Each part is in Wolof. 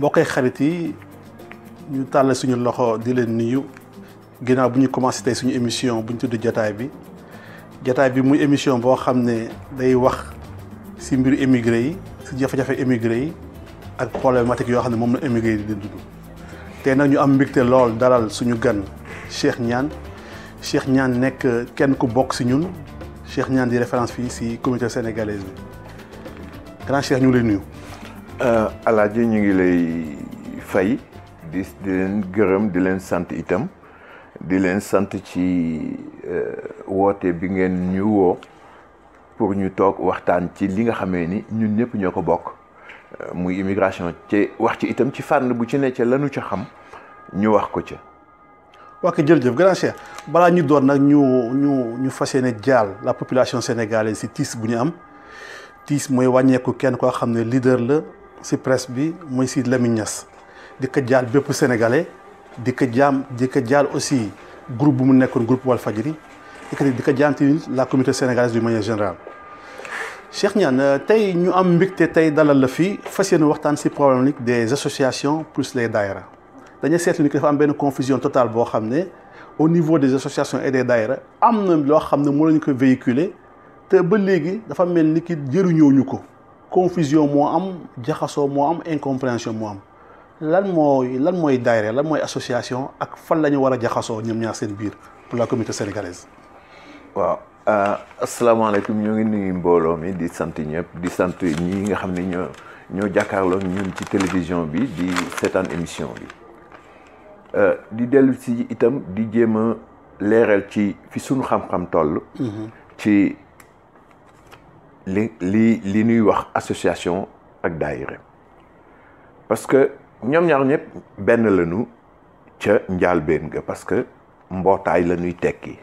bokkee xarit yi ñu tàllal suñu loxo di leen nuyu ginnaaw bu ñu commencé tey suñu émission bu ñu tudd jotaay bi jotaay bi muy émission boo xam ne day wax si mbiru émigré yi si jafe-jafe émigré yi ak problématique yoo xam ne moom la émigré yi di dund tey nag ñu am mbégte lool dalal suñu gan Cheikh Niane Cheikh Niane nekk kenn ku bokk si ñun Cheikh Niane di référence fii si communauté sénégalaise bi grand Cheikh ñu ngi lay nuyu. Alaaji ñu ngi lay fay di di leen gërëm di leen sant itam di leen sant ci woote bi ngeen ñu woo pour ñu toog waxtaan ci li nga xamee ni ñun ñëpp ñoo ko bokk muy immigration ci wax ci itam ci fànn bu ci ne ca lanu ca xam ñu wax ko ca. waa kay jërëjëf grand Cheikh balaa ñu doon nag ñu ñu ñu fas yéene jaal la population sénégalaise si tiis bu ñu am tiis mooy wàññeeku kenn koo xam ne leader la si presse bi mooy Sidy Lamine Niass di ko jaal bépp sénégalais di ko jaam di ko jaal aussi groupe bu mu nekkoon groupe Walfadjri di ko jaam tamit la communauté sénégalaise d'une manière générale Cheikh Niane tey ñu am mbégte tey dalal la fii fas yéene waxtaan si problématique des associations plus les daïra dañuy seetlu ni que dafa am benn confusion totale boo xam ne au niveau des associations et des daïra am na loo xam ne moo lañu ko véhiculer te ba léegi dafa mel ni ki jëriñoo ñu ko confusion moo am jaxasoo moo am incompréhension moo am lan mooy lan mooy daayira lan mooy association ak fan la ñu war a jaxasoo ñoom ñaar seen biir pour la communauté sénégalaise. waaw asalaamaaleykum ñoo ngi nuyu mbooloo mi di sant ñëpp di sant ñi nga xam ne ñoo ñoo jàkkaarloo ñun ci télévision bi di seetaan émission bi di dellu si itam di jéem a leeral ci fi sunu xam-xam toll. ci li li li ñuy wax association ak daayira parce que ñoom ñaar ñëpp benn lañu ca njaalbeen ga parce que mbootaay la ñuy tekki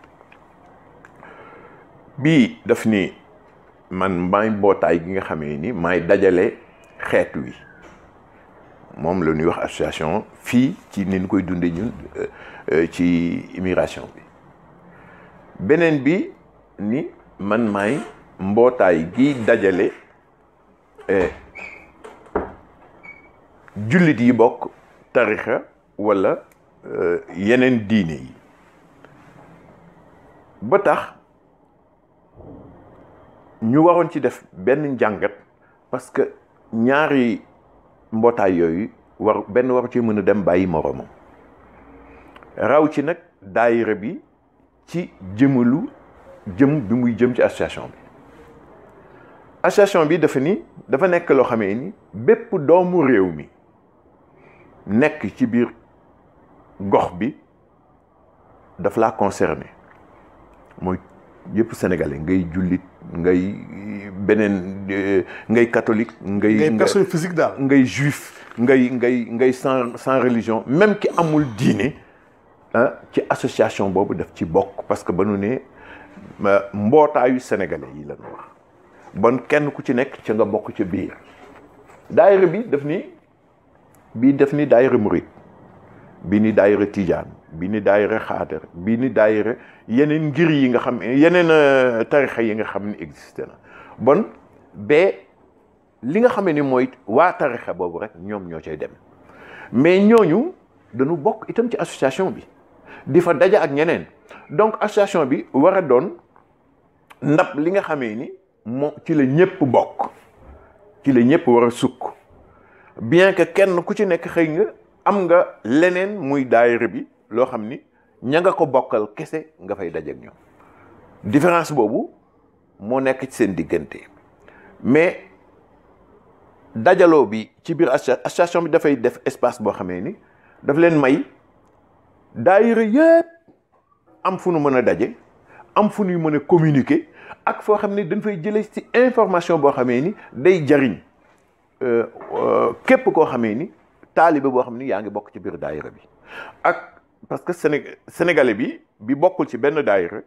bii daf ni man maay mbootaay gi nga xamee ni maay dajale xeet wi moom la ñuy wax association fii ci ni ñu koy dundee ñun ci immigration bi beneen bi ni man maay mbootaay gi dajale jullit yi bokk tarixa walla yeneen diine yi ba tax ñu waroon ci def benn njàngat parce que ñaari mbootaay yooyu war benn waru ci mën a dem bàyyi moroomam raw ci nag daayira bi ci jëmalu jëm bi muy jëm ci association bi association bi dafa ni dafa nekk loo xamee ni bépp doomu réew mi nekk ci biir gox bi daf laa concerné mooy yëpp sénégalais ngay jullit ngay beneen ngay catholique ngay ngay personne physique daal ngay juif ngay ngay ngay sans sans religion même ki amul diine ci association boobu daf ci bokk parce que ba nu ne mbootaayu sénégalais yi lañu wax bon kenn ku ci nekk ca nga bokk ca biir daayira bi daf ni bii daf ni daayira murit bi ni daayira tijaan bi ni daayira xaadir bi ni daayira yeneen ngir yi nga xam yeneen tarixa yi nga xam ni existé na bon ba li nga xamee ni mooy waa tarixa boobu rek ñoom ñoo cay dem mais ñooñu dañu bokk itam ci association bi di fa daja ak ñeneen donc association bi war a doon ndab li nga xamee ni moo ci la ñëpp bokk ci la ñëpp war a sukk bien que kenn ku ci nekk xëy nga am nga leneen muy daayira bi loo xam ni ña nga ko bokkal kese nga fay dajeek ñoom différence boobu moo nekk ci seen diggante mais dajaloo bi ci biir association bi dafay def espace boo xamee ni daf leen may daayira yëpp am fu nu mën a daje am fu nuy mën a communiquer ak foo xam ne dañ fay jëlee ci information boo xamee ni day jariñ képp koo xamee ni taalibe boo xam ni yaa ngi bokk ci biir daayira bi ak parce que Séné sénégalais bi bi bokkul ci benn daayira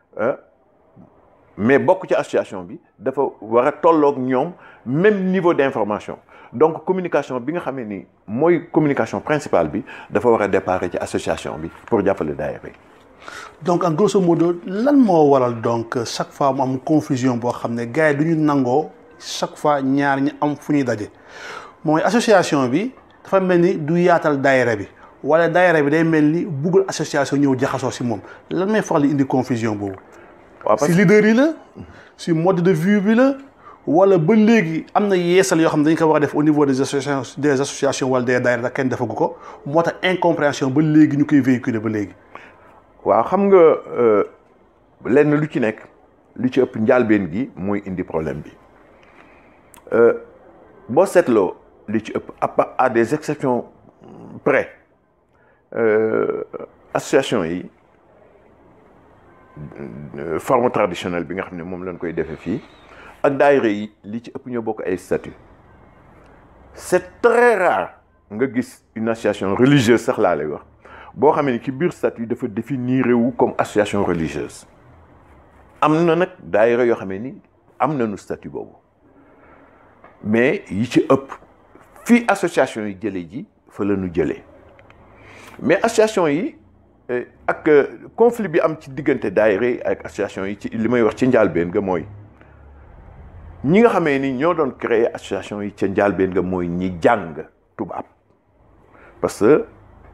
mais bokk ci association bi dafa war a tolloog ñoom même niveau d'information donc communication bi nga xamee ni mooy communication principale bi dafa war a déparé ci association bi pour jàppale daayira yi donc en grosso modo lan moo waral donc chaque fois mu am confusion boo xam ne gars yi du ñu nangoo chaque fois ñaar ñi am fu ñuy daje mooy association bi dafa mel ni du yaatal daayira bi wala daayira bi day mel ni buggul association ñëw jaxasoo si moom lan may faral di indi confusion boobu. waaw parce si que leader yi la si mode de vue bi la wala ba léegi am na yeesal yoo xam ne dañ ko war a def au niveau des associations des associations wala des daayira kenn defagu ko moo tax incompréhension ba léegi ñu koy véhiculer ba léegi. waaw xam nga euh, lenn lu ci nekk lu ci ëpp njaalbeen gi mooy indi problème bi Euh, boo seetloo lu ci ëpp à part- à des exceptions près euh, association yi euh, forme traditionnelle bi nga xam ne moom lañ koy defee fii ak daayira yi li ci ëpp ñoo bokk ay statut c'est très rare nga gis une association religieuse sax laa lay wax boo xamee ni ci biir statut dafa définir wu comme association religieuse am na nag daayira yoo xamee ni am nañu statut boobu mais yi ci ëpp fii association yi jëlee ji fa la ñu jëlee mais association yi eh, ak euh, conflit bi am ci diggante daayira yi ak association yi ci li may wax ci njaalbeen ga mooy ñi nga xamee ni ñoo doon créer association yi ca njaalbeen nga mooy ñi jàng tubaab parce que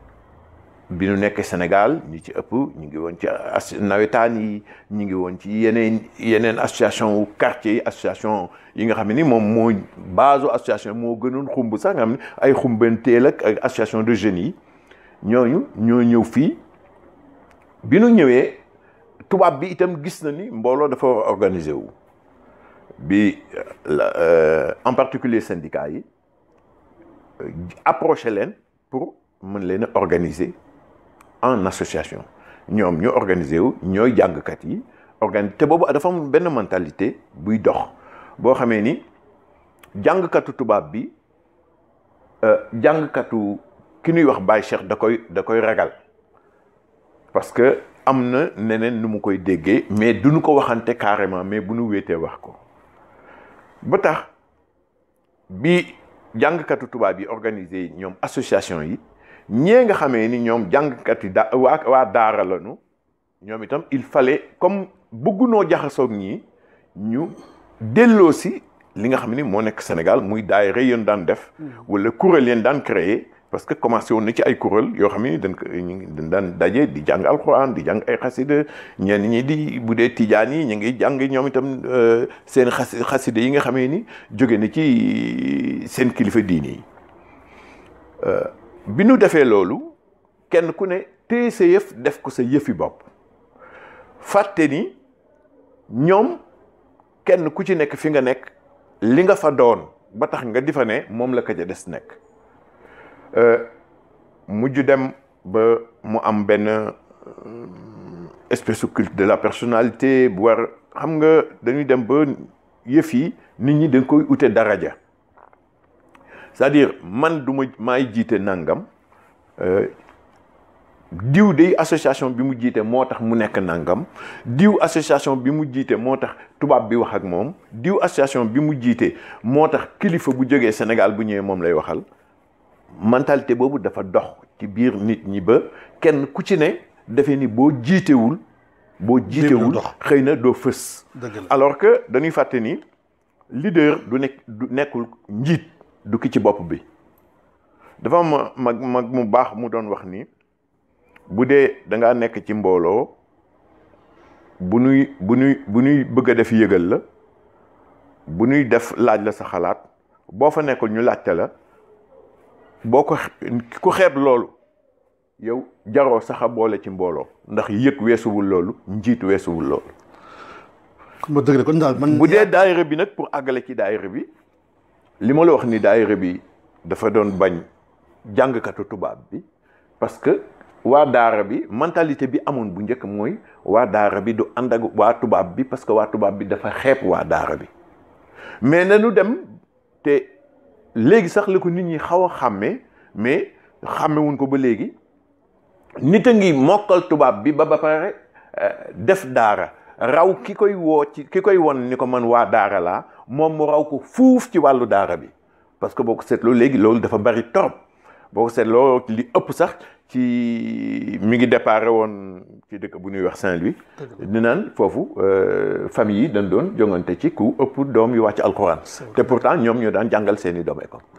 bi ñu nekkee Sénégal ñi ci ëpp ñu ngi woon ci as nawetaan yi ñu ngi woon ci yeneen yeneen association wu quartier yi association yi nga xam ne ni moom moo base association moo gënoon xumb sax nga xam ne ay xumbanteel ak ak association de jeunes yi ñooñu ñoo ñëw fii bi ñu ñëwee tubaab bi itam gis na ni mbooloo dafa war a organiser wu bi la euh, en particulier syndicats yi euh, approché leen pour mën leen a organiser en association ñoom ñoo organisé wu ñooy jàngkat yi organ te boobu dafa am benn mentalité buy dox boo xamee ni jàngkatu tubaab bi euh, jàngkatu ki ñuy wax Baye Cheikh da koy da koy ragal parce que am na neneen nu mu koy déggee mais duñu ko waxante carrément mais bu nu wéetee wax ko ba tax bi jàngkatu tubaab yi organisé ñoom association yi ñee nga xamee ni ñoom jàngkat yi da waa waa daara lañu ñoom itam il fallait comme bëggunoo jaxasoog ñii ñu delloo si li nga xam ni moo nekk Sénégal muy daayira yéen daan def wala kuréel yéen daan créer parce que commencé woon na ci ay kuréel yoo xam ni dañ ko ñu ngi dañ daan daje di jàng alxuraan di jàng ay xasida ñenn ñi di bu dee tijaan yi ñu ngi jàng ñoom itam seen xas xasida yi nga xamee ni jóge na ci seen kilifa diini yi bi nu defee loolu kenn ku ne téye sa yëf def ko sa yëfi bopp fàtte ni ñoom kenn ku ci nekk fi nga nekk li nga fa doon ba tax nga di fa ne moom la ko ca des nekk mujj dem ba mu am benn espèce de culte de la personnalité bu war xam nga dañuy dem ba yëf yi nit ñi dañ koy ute daraja c'est-à-dire man du ma maay jiite nangam diw de association bi mu jiite moo tax mu nekk nangam diw association bi mu jiite moo tax tubaab bi wax ak moom diw association bi mu jiite moo tax kilifa bu jógee Sénégal bu ñëwee moom lay waxal mentalité boobu dafa dox ci biir nit ñi ba kenn ku ci ne defee ni boo jiitewul boo jiitewul xëy na doo fës alors que dañuy fàtte ni leader du nekk du nekkul njiit du ki ci bopp bi dafa am mag mag mu baax mu doon wax ni bu dee da ngaa nekk ci mbooloo bu nuy bu nuy bu nuy bëgg a def yëgal la bu nuy def laaj la sa xalaat boo fa nekkul ñu laajte la boo ko ku xeeb loolu yow jaroo sax a boole ci mbooloo ndax yëg weesuwul loolu njiit weesuwul loolu. ma dëgg kon daal man. bu dee daayira bi nag pour àggale ci daayira bi li ma la wax ni daayira bi dafa doon bañ jàngkatu tubaab bi parce que waa daara bi mentalité bi amoon bu njëkk mooy waa daara bi du ànd ak waa tubaab bi parce que waa tubaab bi dafa xeeb waa daara bi mais nanu dem te. léegi sax la ko nit ñi xaw a xàmmee mais xàmmewuñ ko ba léegi nit a ngi mokkal tubaab bi ba ba pare def daara raw ki koy woo ci ki koy won ni ko man waa daara laa moom mu raw ko fuuf ci wàllu daara bi parce que boo ko seetloo léegi loolu dafa bari torop boo ko seetloo li ëpp sax ci mi ngi déparé woon ci dëkk bu ñuy wax Saint-Louis di naan foofu famille yi dañ doon jongante ci ku ëpp doom yu wàcc alxuraan te pourtant ñoom ñoo daan jàngal seeni doom école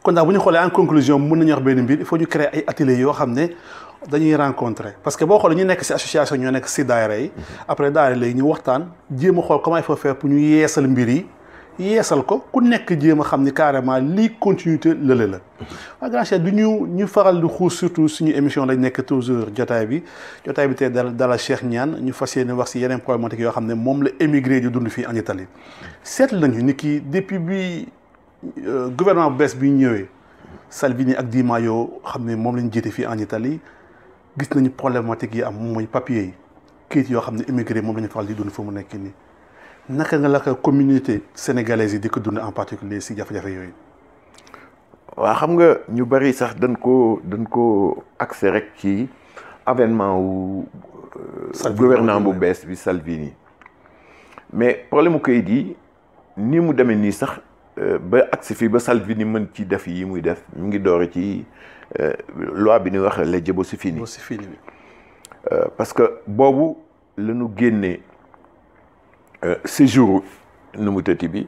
kon daal bu ñu xoolee en conclusion mën nañu wax benn mbir il faut ñu créer ay ateliers yoo xam ne dañuy rencontrer parce que boo xoolee ñu nekk ci association ñoo nekk ci daayira yi après daayira léegi ñu waxtaan jéem a xool comment il faut faire pour ñu yeesal mbir yi yeesal ko ku nekk jéem a xam ni carrément lii continuité lële la waa grand chef du ñu ñu faral di xuus surtout suñu émission lañ nekk toujours jotaay bi jotaay bi tey dal dala Cheikh Niane ñu fas yéene wax ci yeneen problématique yoo xam ne moom la émigré di dund fii en Italie seetlu nañu ni ki depuis bi gouvernement bu bees bi ñëwee Salvini ak Di Maio xam ne moom lañ jiite fii en Italie gis nañu problématique yi am mooy papier yi kayit yoo xam ne émigré moom la ñu faral di dund fu mu nekk nii naka nga la ko communauté sénégalaise yi di ko dund en particulier si jafe-jafe yooyu. waa xam nga ñu bari sax dañ ko dañ ko accès rek ci avènement wu gouvernement bu bees bi Salvini mais problème mu kayit yi ni mu demee nii sax ba accès fii ba Salvini mën ci def yi muy def mu ngi doore ci loi bi ñuy wax legge Bossi-Fini Bossi-Fini bi parce que boobu la ñu génnee séjour nu mu tëti bi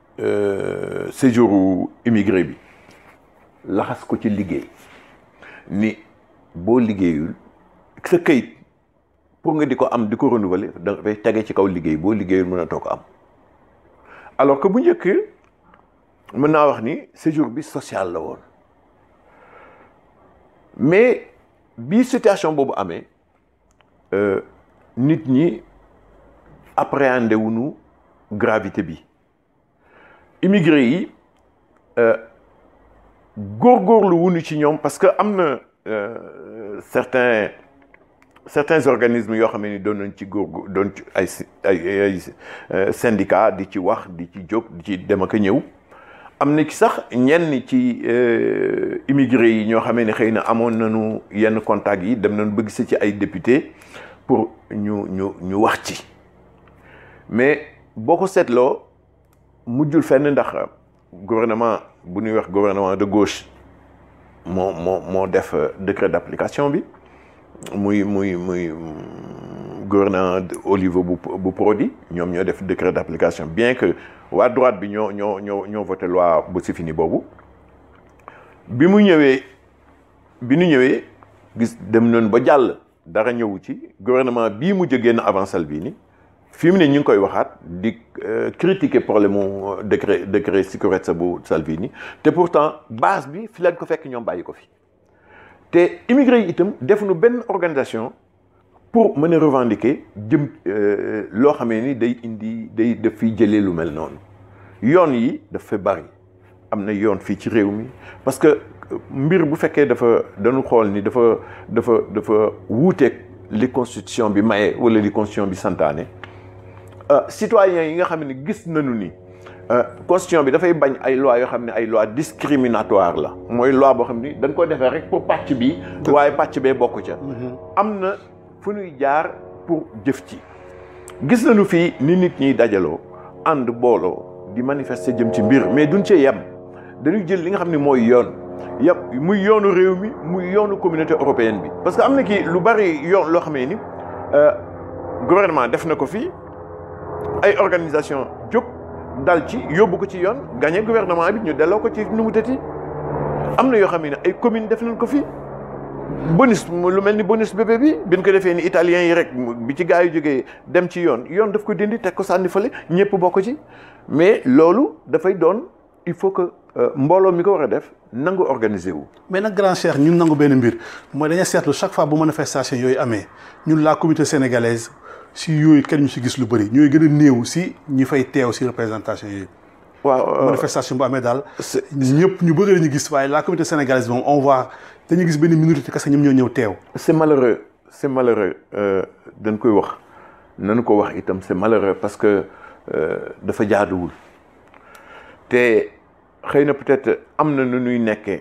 séjour immigré bi laxas ko ci liggéey ni boo liggéeyul sa kayit pour nga di ko am di ko renouveler dafay tege ci kaw liggéey boo liggéeyul mën a too ko am alors que bu njëkk mën naa wax ni séjour bi social la woon mais bi situation boobu amee nit ñi appréhendé wuñu gravité bi immigré yi góorgóorlu wuñu ci ñoom parce que am na certains certains organismes yoo xam ne ni doon nañ ci góor doon ci ay ay ay syndicat di ci wax di ci jóg di ci dem ak a ñëw am na ci sax ñenn ci immigré yi ñoo xamee ne xëy na amoon nañu yenn contact yi dem nañu bëgg si ci ay député pour ñu ñu ñu wax ci mais boo ko seetloo mujjul fenn ndax gouvernement bu ñuy wax gouvernement de gauche moo moo moo def décret d'application bi muy muy muy gouvernement au niveau bu bu Prodi ñoom ñoo def décret d'application bien que waa droite bi ñoo ñoo ñoo ñoo voté loi Bossi-Fini boobu bi mu ñëwee bi ñu ñëwee gis dem noonu ba jàll dara ñëwu ci gouvernement bii mu génn avant Salvini fi mu ne ñu ngi koy waxaat di critiquer problème mu décret décret sicurezza bu Salvini te pourtant base bi fi lañ ko fekk ñoom bàyyi ko fi te immigré yi itam defuñu benn organisation pour mën a revendiquer jëm loo xamee ni day indi day daf fiy jëlee lu mel noonu yoon yi daf fa bari am na yoon fii ci réew mi parce que mbir bu fekkee dafa dañu xool ni dafa dafa dafa wuuteeg li constitution bi maye wala li constitution bi santaane citoyens yi nga xam ne gis nañu ni constitution bi dafay bañ ay loi yoo xam ne ay loi discriminatoire la mooy loi boo xam ni dañ ko defee rek pour pàcc bi waaye pàcc bee bokk ca am na fu ñuy jaar pour jëf ci gis nañu fii ni nit ñiy dajaloo ànd booloo di manifester jëm ci mbir mais duñ cee yem dañuy jël li nga xam ne mooy yoon yëpp muy yoonu réew mi muy yoonu communauté européenne bi parce que am na kii lu bari yoon loo xamee ni gouvernement def na ko fii ay organisation jóg dal ci yóbbu ko ci yoon gagné gouvernement bi ñu delloo ko ci nu mu tëti am na yoo xam ne ay commune def nañ ko fii bonus lu mel ni bonus bébé bi bi ñu ko defee ni italien yi rek bi ci gaa yu jógee dem ci yoon yoon daf ko dindi teg ko sànni fële ñëpp bokk ci mais loolu dafay doon il faut que mbooloo mi ko war a def nangu organiser wu. mais nag grand cheikh ñun nangu benn mbir mooy dañuy seetlu chaque fois bu manifestation yooyu amee ñun la communauté sénégalaise si yooyu kenn ñu si gis lu bëri ñooy gën a néew si ñi fay teew si représentation yooyu. waaw manifestation bu amee daal. ñëpp ñu bëri la ñu gis waaye la communauté sénégalaise moom on voit dañuy gis benn minorité kese ñoom ñoo ñëw teew. c'est malheureux c'est malheureux dañ koy wax nañu ko wax itam c'est malheureux parce que dafa jaaduwul te xëy na peut-être am na nu ñuy nekkee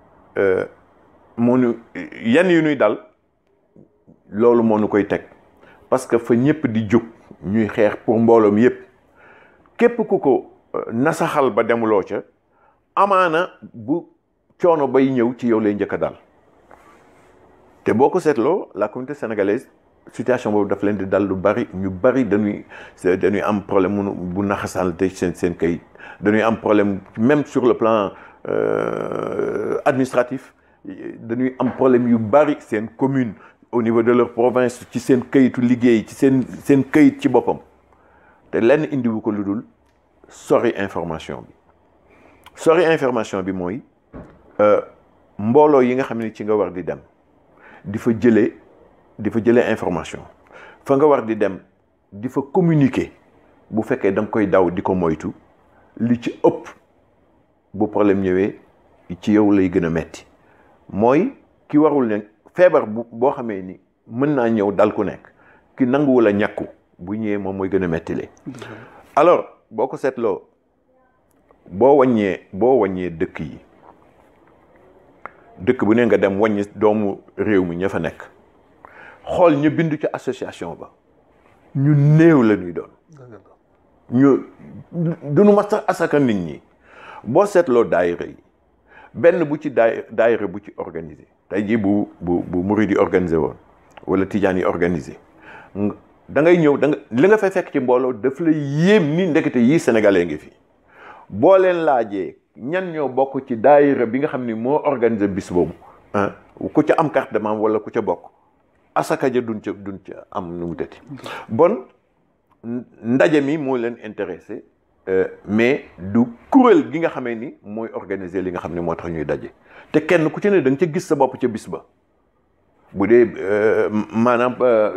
moo nu yenn yu ñuy dal loolu moo nu koy teg parce que fa ñëpp di jóg ñuy xeex pour mbooloom yëpp képp ku ko nasaxal ba demuloo ca amaana bu coono bay ñëw ci yow lay njëkk a dal te boo ko seetloo la communauté sénégalaise situation boobu daf leen di dal lu bari ñu bari dañuy dañuy am problème mu bu naxasal te seen seen kayit dañuy am problème même sur le plan euh, administratif dañuy am problème yu bari seen commune au niveau de leur province ci seen kayitu liggéey ci seen seen kayit ci boppam te lenn indiwu ko lu dul sori information bi sori information bi mooy mbooloo yi nga xam ne ci nga war di dem di fa jëlee di fa jëlee information fa nga war di dem di fa communiquer bu fekkee da nga koy daw di ko moytu li ci ëpp bu problème ñëwee ci yow lay gën a metti mooy ki warul ne feebar bu boo xamee ni mën naa ñëw dal ku nekk ki nanguwul a ñàkku bu ñëwee moom mooy gën a mettile alors boo ko seetloo boo wàññee boo wàññee dëkk yi dëkk bu ne nga dem wàññi doomu réew mi ña fa nekk xool ñu bindu ci association ba ñu néew la ñuy doon ñu duñu ma sax asaka nit ñi boo seetloo daayira yi benn bu ci daay daayira bu ci organisé tey jii bu bu bu murid yi organisé woon wala tijaan yi organisé da ngay ñëw da nga li nga fay fekk ci mbooloo daf la yéem ni ndekete yii sénégalais ngi fi boo leen laajee ñan ñoo bokk ci daayira bi nga xam ni moo organisé bis boobu ah ku ca am carte de membre wala ku ca bokk asaka ja duñ ca duñ ca am nu mu tëti bon ndaje mi moo leen intéressé mais du kuréel gi nga xamee ni mooy organiser li nga xam ne moo tax ñuy daje te kenn ku ci ne da nga ca gis sa bopp ca bis ba bu dee maanaam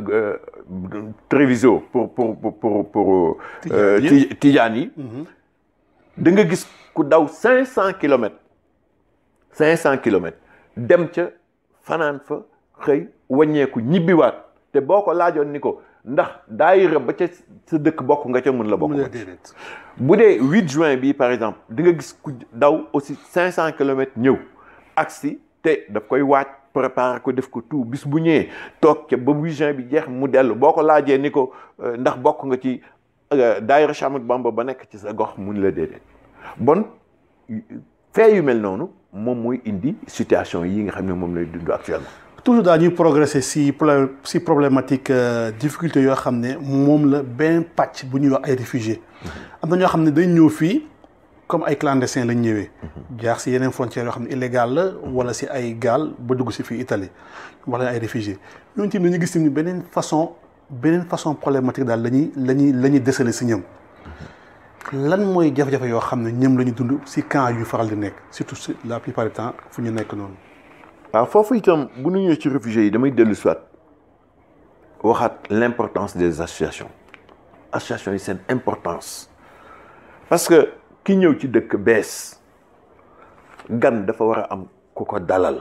Treviso pour pour pour pour tijaan yi da nga gis ku daw cinq cent kilomètres cinq cent kilomètres dem ca fanaan fa xëy wàññeeku ñibbiwaat te boo ko laajoon ni ko ndax daayira ba ca sa dëkk bokk nga ca mën la bokk bu dee 8 juin bi par exemple di nga gis ku daw aussi cinq cent kilomètres ñëw agsi te daf koy waaj préparer ko def ko tout bis bu ñëwee toog ca ba 8 juin bi jeex mu dellu boo ko laajee ni ko ndax bokk nga ci daayira Cheikh Ahmadou Bamba ba nekk ci sa gox mun la déedéet bon fee yu mel noonu moom mooy indi situation yi nga xam ne moom lay dund actuellement toujours daal ñuy progresser si problème si problématique difficulté yoo xam ne moom la benn pàcc bu ñuy wax ay réfugiés am na ñoo xam ne dañ ñëw fii comme ay clandestins lañ ñëwee jaar si yeneen frontières yoo xam ne illégal la wala si ay gaal ba dugg si fii Italie wax leen ay réfugiés ñooñu tamit dañu gis tamit beneen façon beneen façon problématique daal la ñuy la ñuy la ñuy desale si ñoom lan mooy jafe-jafe yoo xam ne ñoom la ñu dund si camp yu faral di nekk surtout si la plupart du temps fu ñu nekk noonu waaw foofu itam bu ñu ñëwee ci réfugiés yi damay dellu soit waxaat l'importance des associations associations yi seen importance parce que ki ñëw ci dëkk bees gan dafa war a am ku ko dalal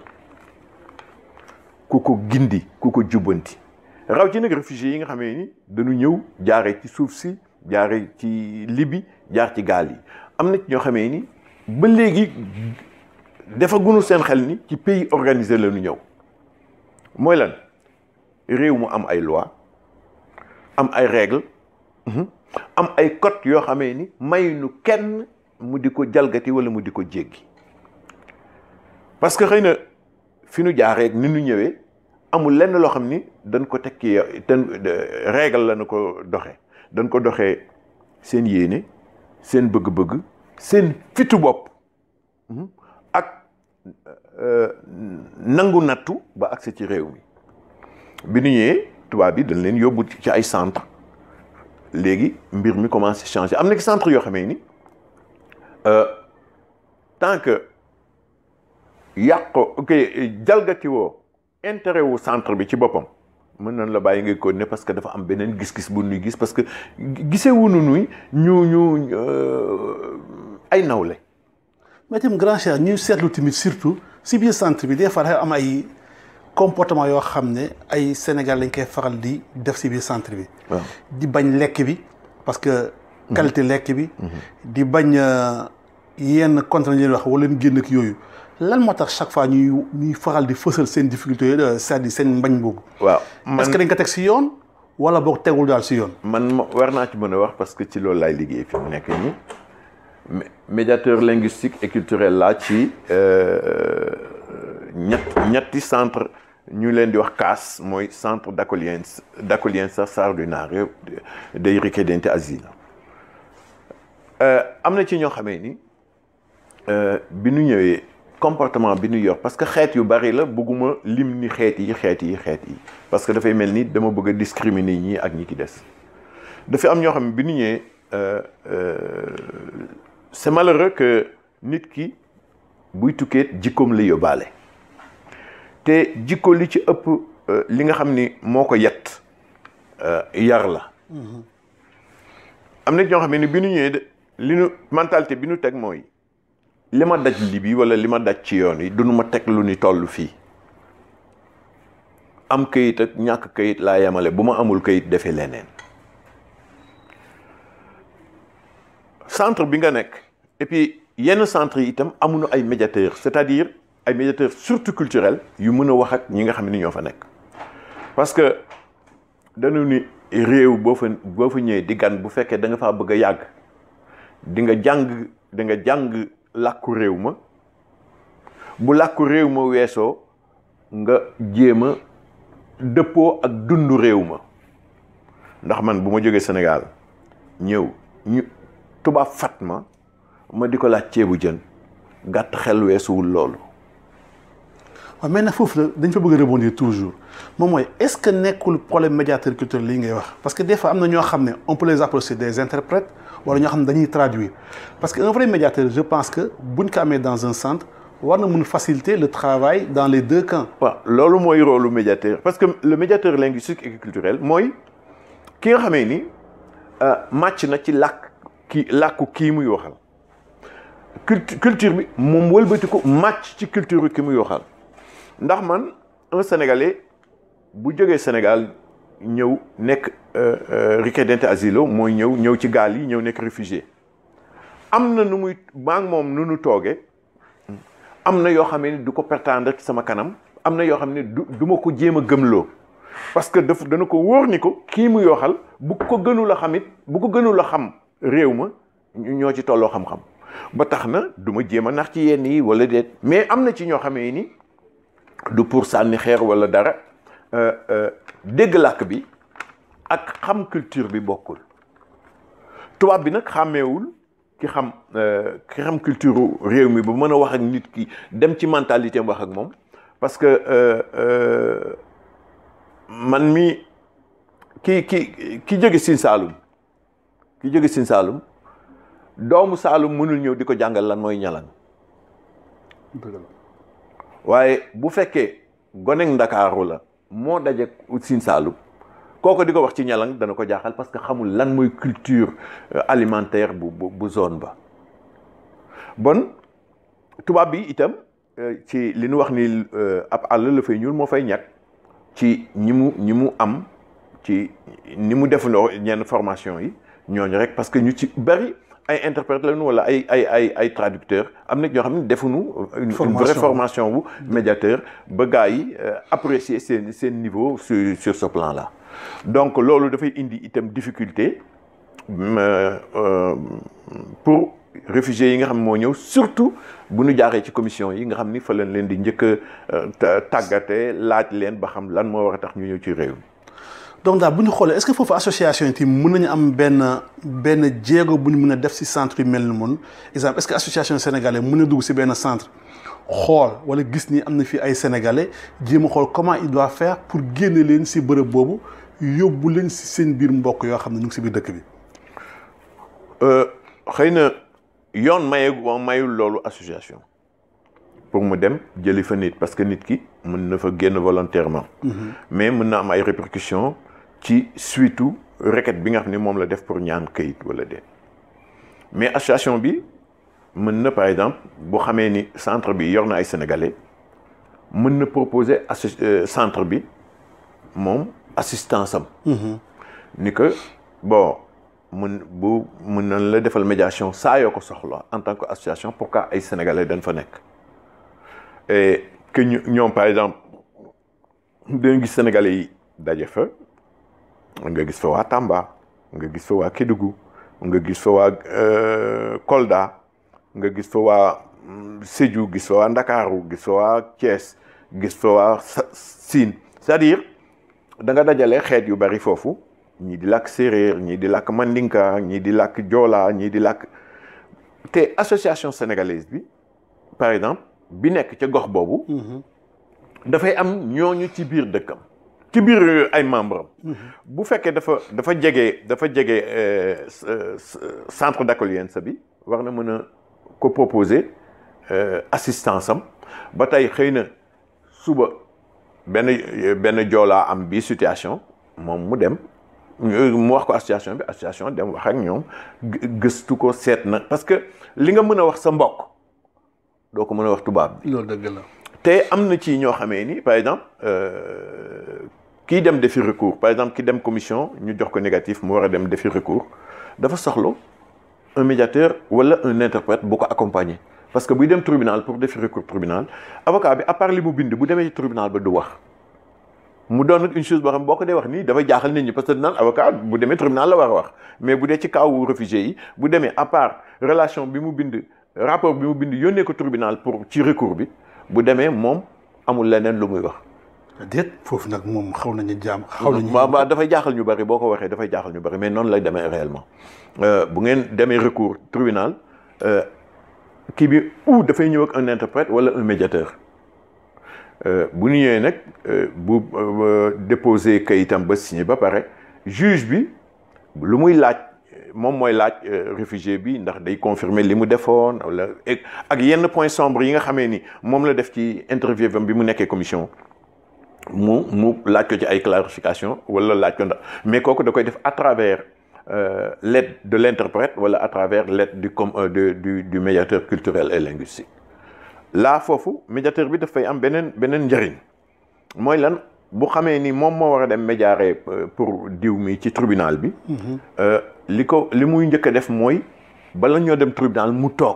ku ko gindi ku ko jubbanti raw ci nag réfugiés yi nga xamee ni dañu ñëw jaaree ci suuf si jaaree ci Libye jaar ci gaal yi am na ci ñoo xamee ni ba léegi dafa gunu seen xel ni ci pays organisé la ñu ñëw mooy lan réew mu am ay loi am ay règle am ay code yoo xamee ni may nu kenn mu di ko jalgati wala mu di ko jéggi parce que xëy na fi nu jaaree ni nu ñëwee amul lenn loo xam ni dañ ko tekki te règle la na ko doxee dañ ko doxee seen yéene seen bëgg-bëgg seen fitu bopp ak nangu nattu ba agsi ci réew mi bi nu ñëwee tubaab bi dañ leen yóbbu ci ay centre léegi mbir mi commencé changer am na ci centre yoo xamee ni tant que yàq ok jalgati woo intérêt wu centre bi ci boppam mën nañ la bàyyi ngay continuer parce que dafa am beneen gis-gis bu nuy gis parce que gisee wunu nuy ñu ñu ay nawle mais itam grand cher ñuy seetlu tamit surtout si biir centre bi des fois dafa am ay comportement yoo xam ne ay Sénégal lañ koy faral di def si biir centre bi. di bañ lekk bi parce que. qualité lekk bi. di bañ yenn contrat yi wax wala génn ak yooyu lan moo tax chaque fois ñuy ñuy faral di fësal seen difficulté yooyu c'est-à-dire seen mbañ boobu. waaw est-ce que dañ ko teg si yoon wala boog tegul daal si yoon. man war naa ci mën a wax parce que ci loolu laay liggéey fi mu nekk nii médiateur linguistique et culturel laa ci ñett ñetti centre ñu leen di wax CAS mooy centre d'accoglienza d'accoglienza straordinario dei richiedenti asilo am na ci ñoo xamee ni bi ñu ñëwee comportement bi ñu yor parce que xeet yu bari la bëgguma lim ni xeet yi xeet yi xeet yi parce que dafay mel ni dama bëgg a discriminer ñii ak ñi ki des dafa am ñoo xam ne bi ñu ñëwee c'est malheureux que nit ki buy tukkee jikkoom la yóbbaale te jikko li ci ëpp li nga xam ni moo ko yett yar la am na ñoo xam ne bi ñu ñëwee li ñu mentalité bi ñu teg mooy li ma daj li bi wala li ma daj ci yoon yi du nu ma teg lu ni toll fii am këyit ak ñàkk këyit laa yemale bu ma amul këyit defee leneen centre bi nga nekk et puis yenn centre yi itam amuñu ay médiateurs c'est-à-dire ay médiateurs surtout culturels yu mën a wax ak ñi nga xam ne ñoo fa nekk parce que dañu ni réew boo fa boo fa ñëwee di gan bu fekkee da nga faa bëgg a yàgg di nga jàng di nga jàng làkku réew ma bu làkku réew ma weesoo nga jéem a dëppoo ak dundu réew ma ndax man bu ma jógee Sénégal ñëw ñu tubaab fat ma ma di ko laaj ceebu jën gàtt xel weesuwul loolu waaw mais nag foofu la dañ fa bëgg a rebondir toujours moom mooy est-ce que nekkul problème médiateur culturel lii ngay wax parce que des fois am na ñoo xam ne on peut les appeler des interprètes wala ñoo xam ne dañuy traduire parce que un vrai médiateur je pense que buñ ko amee dans un centre war na mun faciliter le travail dans les deux camps. waaw loolu mooy rôle lu médiateur parce que le médiateur linguistique et culturel mooy ki nga xamee ni màcc na ci làkk kii làkku kii muy waxal culture bi moom wëlbati ko màcc ci culture ki muy waxal ndax man un sénégalais bu jógee Sénégal ñëw nekk richiedente asilo mooy ñëw ñëw ci gaal yi ñëw nekk réfugié am na nu muy maa ngi moom nu nu toogee am na yoo xam ne du ko pertendre ci sama kanam am na yoo xam ne du du ma ko jéem a gëmloo parce que daf dana ko wóor ni ko kii mu yoxal bu ko gënul a xam it bu ko gënul a xam réew ma ñoo ci tolloo xam-xam ba tax na du ma jéem a nax ci yenn yi wala déet mais am na ci ñoo xamee ni du pour sànni xeer wala dara dégg làkk bi ak xam culture bi bokkul tubaab bi nag xàmmeewul ki xam ki xam culture réew mi ba mën a wax ak nit ki dem ci mentalité am wax ak moom parce que man mi ki ki ki jóge Sine Saalum ki jóge Sine Saalum doomu Saalum mënul ñëw di ko jàngal lan mooy ñalang waaye bu fekkee gonek Ndakaaru la moo daje Sine Saalum kooko di ko wax ci ñalang dana ko jaaxal parce que xamul lan mooy culture alimentaire bu bu zone ba bon tubaab bi itam ci li nu wax ni ab àll la fay ñuul moo fay ñàkk ci ñi mu ñi mu am ci ni mu defandoo ñenn formation yi ñooñu rek parce que ñu ci bari ay interprètes lañu wala ay ay ay ay traducteurs am na ñoo xam ne defuñu une vraie formation bu médiateur ba gars yi apprécier seen seen niveau sur sur ce plan là donc loolu dafay indi itam difficulté pour réfugiés yi nga xam moo ñëw surtout bu ñu jaaree ci commission yi nga xam ni fa leen leen di njëkk a tàggate laaj leen ba xam lan moo war a tax ñu ñëw ci réew mi donc daal bu ñu xoolee est-ce que foofu association yi tamit mën nañu am benn benn jéego bu ñu mën a def si centre yu mel ni moom exemple est-ce que association sénégalais mën na dugg si benn centre xool wala gis ni am na fi ay sénégalais jéem a xool comment il doit faire pour génne leen si bërëb boobu yóbbu leen si seen biir mbokk yoo xam ne ñu ngi si biir dëkk bi. xëy na yoon maye mayul loolu association pour mu dem jëli fa nit parce que nit ki mën na fa génn volontairement. mais mën na am ay répercussions ci suitu requête bi nga xam ne moom la def pour ñaan kayit wala déet mais association bi mën na par exemple bu xamee ni centre bi yor na ay sénégalais mën na proposer asso centre bi moom assistance am. ni que bon. mun bu mun nañ la defal médiation saa yoo ko soxla en tant que association pour que ay sénégalais dañ fa nekk et que ñu ñoom par exemple dañu gis sénégalais yi daje fa nga gis fa waa Tamba nga gis fa waa Kédougou nga gis fa waa Kolda nga gis fa waa Sédhiou gis fa waa Ndakaaru gis fa waa Thiès gis fa waa Siin c'est-à-dire da nga dajale xeet yu bari foofu ñii di làkk séeréer ñii di làkk mandinka ñii di làkk joola ñii di làkk te association sénégalaise bi par exemple bi nekk ca gox boobu dafay am ñooñu ci biir dëkkam ci biir ay membre am bu fekkee dafa dafa jege dafa jege centre d'accueillance bi war na mën a ko proposer assistance am ba tey xëy na suba benn benn joolaa am bi situation moom mu dem mu wax ko association bi association dem wax ak ñoom gëstu ko seet na parce que li nga mën a wax sa mbokk doo ko mën a wax tubaab bi loolu dëgg la te am na ci ñoo xamee ni par exemple kii dem defi recours par exemple ki dem commission ñu jox ko négatif mu war a dem defi recours dafa soxla un médiateur wala un interprète bu ko accompagner parce que buy dem tribunal pour defi recours tribunal avocat bi à part li mu bind bu demee ci tribunal ba du wax mu doon nag une chose boo xam boo ko dee wax nii dafay jaaxal nit ñi parce que naan avocat bu demee tribunal la war a wax mais bu dee ci kaw réfugié yi bu demee à part relation bi mu bind rapport bi mu bind yónnee ko tribunal pour ci recours bi bu demee moom amul leneen lu muy wax. déet foofu nag moom xaw nañu jaam. xaw nañu waaw waaw dafay jaaxal ñu bari boo ko waxee dafay jaaxal ñu bari mais noonu lay demee réellement bu ngeen demee recours tribunal kii bi ou dafay ñëw ak un interprète wala un médiateur bu ñu ñëwee nag bu déposer kayitam ba signé ba pare juge bi lu muy laaj moom mooy laaj réfugié bi ndax day confirmer li mu defoon wala ak yenn point sombre yi nga xamee ni moom la def ci interview bam bi mu nekkee commission mu mu laaj ko ci ay clarification wala laaj ko ndax mais kooku da koy def à travers l'aide de l'interprète wala à travers l'aide du com du du du médiateur culturel et linguistique là foofu médiateur bi dafay am beneen beneen njëriñ mooy lan bu xamee ni moom moo war a dem médiare pour diw mi ci tribunal bi li ko li muy njëkk a def mooy bala ñoo dem tribunal mu toog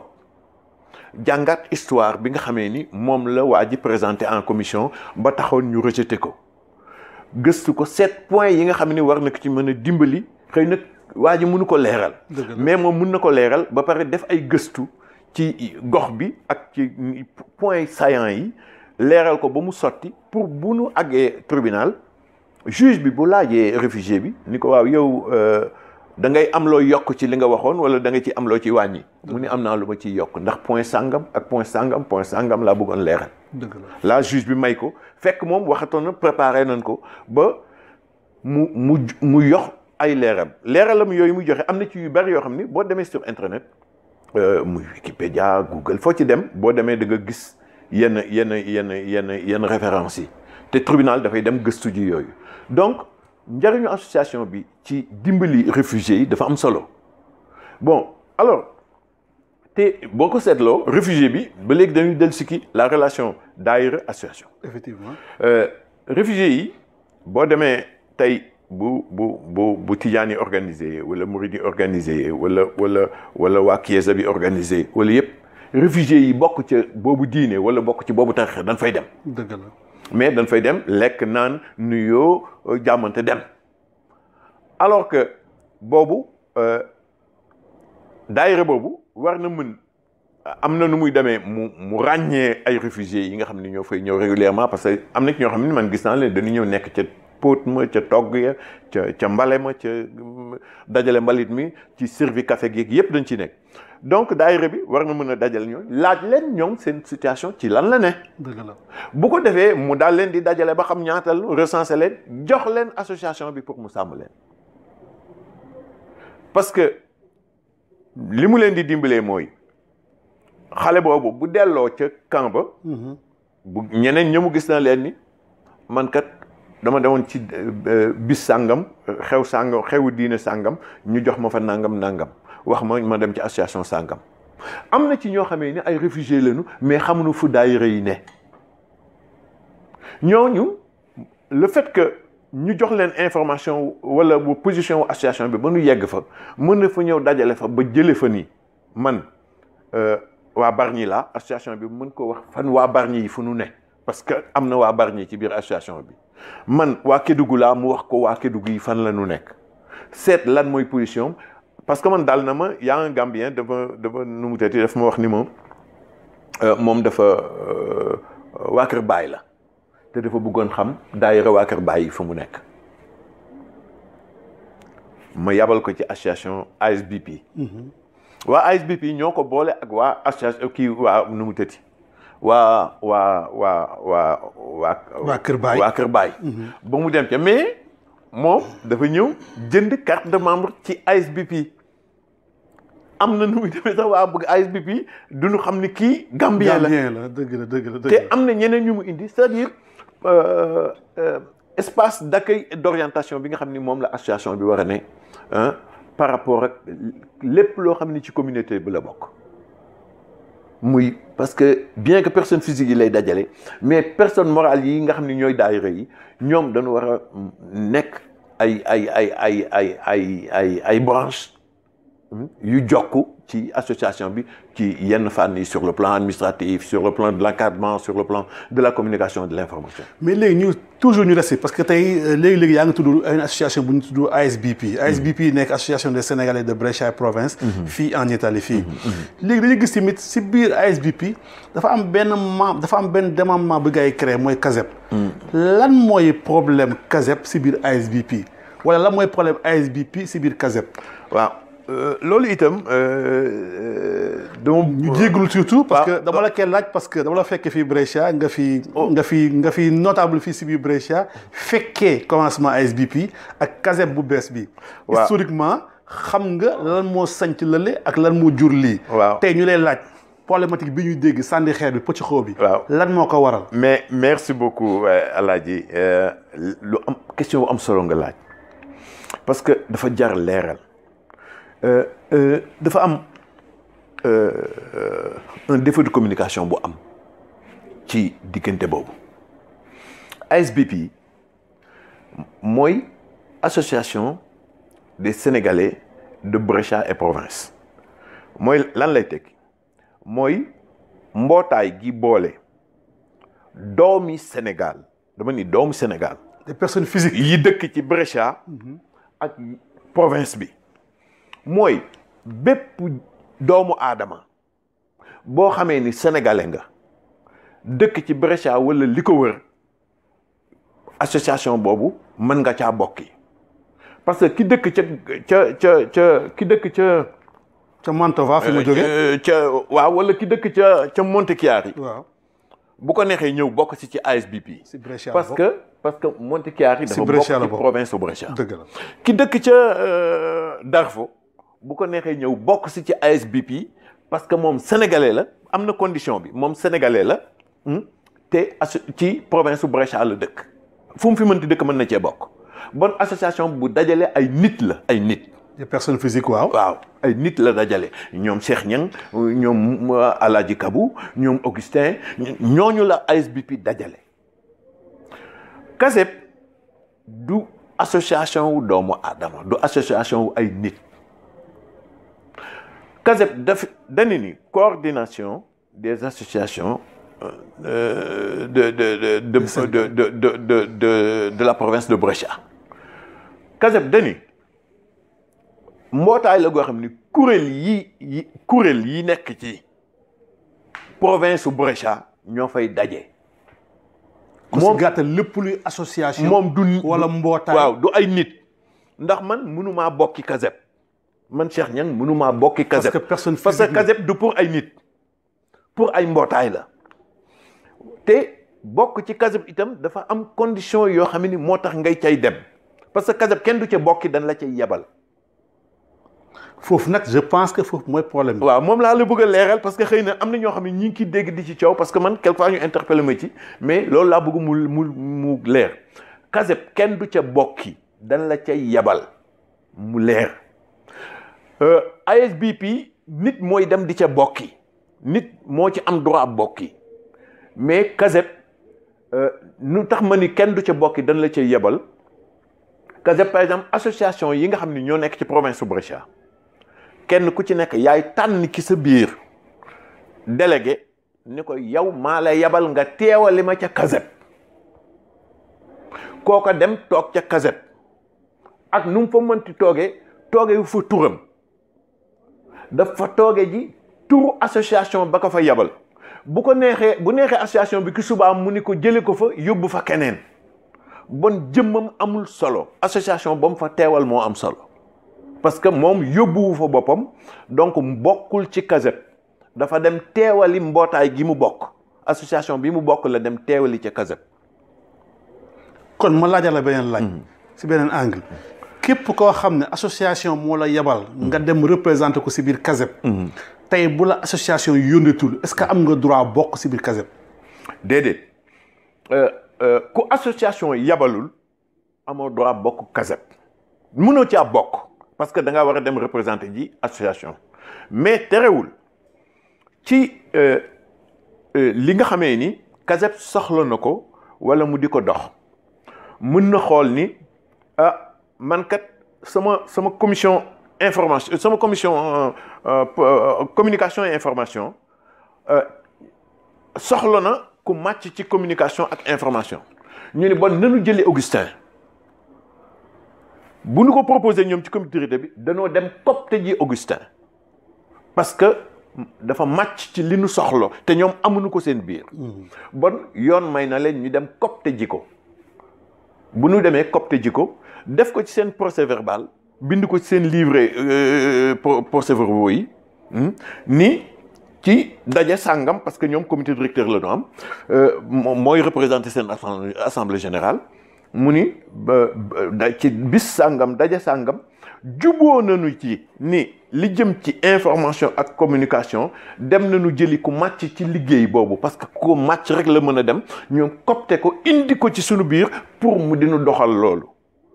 jàngat histoire bi nga xamee ni moom la waa ji présenté en commission ba taxoon ñu rejeté ko gëstu ko sept points yi nga xam ni war na ko ci mën a dimbali xëy na waa ji mënu ko leeral mais moom mën na ko leeral ba pare def ay gëstu ci gox bi ak ci points saillants yi leeral ko ba mu sotti pour bu nu àggee tribunal juge bi bu laajee réfugié bi ni ko waaw yow da ngay am loo yokk ci li nga waxoon wala da nga ci am loo ci wàññi mu ni am naa lu ma ciy yokk ndax point sangam ak point sangam point sangam laa bëggoon leeral dëgg la la juge bi may ko fekk moom waxatoon na préparé nañ ko ba mu mu mu yox ay leeral leeralam yooyu muy joxe am na ci yu bari yoo xam ni boo demee sur internet muy Wikipédia Google foo ci dem boo demee da nga gis yenn yenn yenn yenn yenn références yi te tribunal dafay dem gëstu ji yooyu donc njëriñu association bi ci dimbali réfugiés yi dafa am solo bon alors te boo ko seetloo réfugié bi ba léegi dañuy del sikki la relation daayira association effectivement réfugiés yi boo demee tey bu bu bu bu tijaan yi organisé wala murid yi organisé wala wala wala waa Kiesa bi organisé wala yëpp réfugiés yi bokk ca boobu diine wala bokk ci boobu tarix dañ fay dem dëgg la mais dañ fay dem lekk naan nuyoo jàmmante dem alors que boobu daayira boobu war na mën am na nu muy demee mu mu ràññee ay réfugiés yi nga xam ne ñoo fay ñëw régulièrement parce que am na ci ñoo xam ne man gis naa leen dañu ñëw nekk ca póot ma ca togg ya ca ca mbale ma ca dajale mbalit mi ci servi café gi yëpp dañ ci nekk donc daayira bi war na mën a dajale ñoom laaj leen ñoom seen situation ci lan la ne dëgg la bu ko defee mu daal leen di dajale ba xam ñaatal recensé leen jox leen association bi pour mu sàmm leen parce que li mu leen di dimbalee mooy xale boobu bu delloo ca camp ba bu ñeneen ñëmu gis na leen ni man kat dama demoon ci bis sàngam xew sàngam xewu diine sàngam ñu jox ma fa nangam nangam wax ma ma dem ci association sàngam am na ci ñoo xamee ni ay réfugiés lañu mais xamuñu fu daayira yi ne ñooñu le fait que ñu jox leen information wala bu position wu association bi ba nu yegg fa mën na fa ñëw dajale fa ba jële fa nii man waa Bargny la association bi mën ko wax fan waa Bargny yi fu nu ne parce que am na waa Bargny ci biir association bi man waa Kédougou laa mu wax ko waa Kédougou yi fan la nu nekk seet lan mooy position parce que man daal na ma yaa un Gambien dafa dafa nu mu tëddee daf ma wax ni moom moom dafa waa Kër Baay la te dafa bëggoon xam daayira waa Kër Baye fa mu nekk ma yabal ko ci association ASBP waa ASBP ñoo ko boole ak waa association kii waa nu mu tëti waa waa waa waa waa waa Kër Baye waa Kër Baye ba mu dem ca mais moom dafa ñëw jënd carte de membre ci ASBP am na nu muy demee sax waa bëgg ASBP du ñu xam ni kii Gambien la Gambien la dëgg la dëgg la dëgg te la am na ñeneen ñu mu indi c'est-à-dire euh, euh, espace d'accueil et d'orientation bi nga xam ni moom la association bi war a ne ah par rapport ak lépp loo xam ni ci communauté bi la bokk muy parce que bien que personne physique yi lay dajale mais personne morale yi nga xam ni ñooy daayira yi ñoom dañu war a nekk ay ay ay ay ay ay ay ay branche yu jokk ci association bi ci yenn fànn yi sur le plan administratif sur le plan de l'encadrement sur le plan de la communication et de l'information mais léegi ñu toujours ñu resté parce que tey léegi-léegi yaa ngi tudd une association bu ñu tudd ASBP ASBP nekk association des Sénégalais de Brescia province fii en Italie fii léegi dañuy gis tamit si biir ASBP dafa am benn membre dafa am benn démembrement bu gars yi créé mooy CASEP lan mooy problème CASEP si biir ASBP wala lan mooy problème ASBP si biir CASEP waaw loolu itam dama ñu jéggul surtout parce que waaw. dama la koy laaj parce que dama la fekkee fii Brescia nga fi nga fi nga fi notable fii si biir Brescia fekkee commencement ASBP ak CASEP bu bees bi Waaw. historiquement xam nga lan moo sanc lële ak lan moo jur lii Waaw. tey ñu lay laaj problématique bi ñuy dégg sànni xeer bi pëcc xoo bi Waaw. lan moo ko waral mais merci beaucoup euh, Alaaji euh, lu am question bu am solo nga laaj parce que dafa jar leeral Euh, euh, dafa am euh, euh, un défaut de communication bu am ci diggante boobu ASBP mooy association des Sénégalais de Brescia et province mooy lan lay tekki mooy mbootaay gi boole doomi Sénégal dama ni doomu Sénégal des personnes physiques yi dëkk ci Brescia ak province bi mooy bépp doomu aadama boo xamee ni sénégalais nga dëkk ci Brescia wala li ko wër association boobu mën nga caa bokki parce que ki dëkk ca ca ca ca ki dëkk ca ca Mantova fi mu jóge euh, ca waaw wala ki dëkk ca ca Montechiari waaw bu ko neexee ñëw bokk si ci ASBP si Brescia parce que parce que Montechiari dafa bokk Brescia la ci bokk. province u Brescia dëgg la ki dëkk ca euh, Darfo bu ko neexee ñëw bokk si ci ASBP parce que moom sénégalais la am na condition bi moom sénégalais la hmm, te asso- ci province u Brescia la dëkk fu mu fi mënti dëkk mën na cee bokk bon association bu dajale ay nit la ay nit des personnes physiques waaw waaw ay nit la dajale ñoom Cheikh Niang ñoom euh, Alaaji Kabou ñoom Augustin ñooñu la ASBP dajale CASEP du association wu doomu aadama du association wu ay nit CASEP daf dañu ni coordination des associations euh, de de de de de de de de de de la province de Brescia CASEP dañu mbootaay la goo xam ni kuréel yi yi kuréel yi nekk ci province su Brescia ñoo fay daje. ku si gàttal lépp luy association moom du wala mbootaay waaw du ay nit ndax man mënumaa bokki CASEP man Cheikh Niang mënumaa bokki CASEP parce que personne parce que physique la. CASEP du pour ay nit pour ay mbootaay la te bokk ci CASEP itam dafa am condition yoo xam ni moo tax ngay cay dem parce que CASEP kenn du ca bokki dañ la cay yebal foofu nag je pense que foofu mooy problème bi waaw moom laa la bëgg a leeral parce que xëy na am na ñoo xam ne ñi ngi ciy dégg di ci coow parce que man quelquefois ñu interpellé ma ci mais loolu laa bëgg mu mu mu leer CASEP kenn du ca bokki dañ la cay yebal mu leer Euh, ASBP nit mooy dem di ca bokki nit moo ci am droit bokki mais CASEP euh, nu tax ma ni kenn du ca bokki dañ la cay yebal CASEP par exemple association yi nga xam ne ñoo nekk ci province su Brescia kenn ku ci nekk yaay tànn ki sa biir délégué ni ko yow maa la yebal nga teewali ma ca CASEP kooka dem toog ca CASEP ak nu mu fa mënti toogee tooge wu fa turam dafa tooge ji turu association ba ko fa yebal bu ko neexee bu neexee association bi ki subaam mu ni ko jële ko fa yóbbu fa keneen bon jëmmam amul solo association ba mu fa teewal moo am solo parce que moom yóbbuwu fa boppam donc bokkul ci CASEP dafa dem teewali mbootaay gi mu bokk association bi mu bokk la dem teewali ca CASEP kon ma laajal la beneen laaj. si beneen angle. képp koo xam ne association moo la yebal. nga dem représenté ko si biir CASEP. tey bu la association yónneetul est-ce que am nga droit bokk si biir CASEP. déedéet ku association yabalul amoo droit bokk CASEP mënoo caa bokk parce que da nga war a dem représenter ji association mais terewul ci li nga xamee ni CASEP soxla na ko wala mu di ko dox mën na xool ni ah man kat sama sama commission information sama commission communication et information soxla na ku màcc ci communication ak information ñu ni bon nanu jëlee Augustin bu nu ko proposé ñoom ci comité bi danoo dem copte ji Augustin parce que dafa màcc ci li nu soxla te ñoom amuñu ko seen biir bon yoon may na leen ñu dem copte ji ko bu nu demee copte ji ko def ko ci seen procès verbal bind ko ci seen livret procès verbaux yi ni ci daje sàngam parce que ñoom comité directeur la ñu am mooy représenter seen assemblée générale mu ni da ci bis sàngam daje sàngam juboo nañu ci ni li jëm ci information ak communication dem nañu jëli ku màcc ci liggéey boobu parce que ku màcc rek la mën a dem ñoom copte ko indi ko ci sunu biir pour mu dinu doxal loolu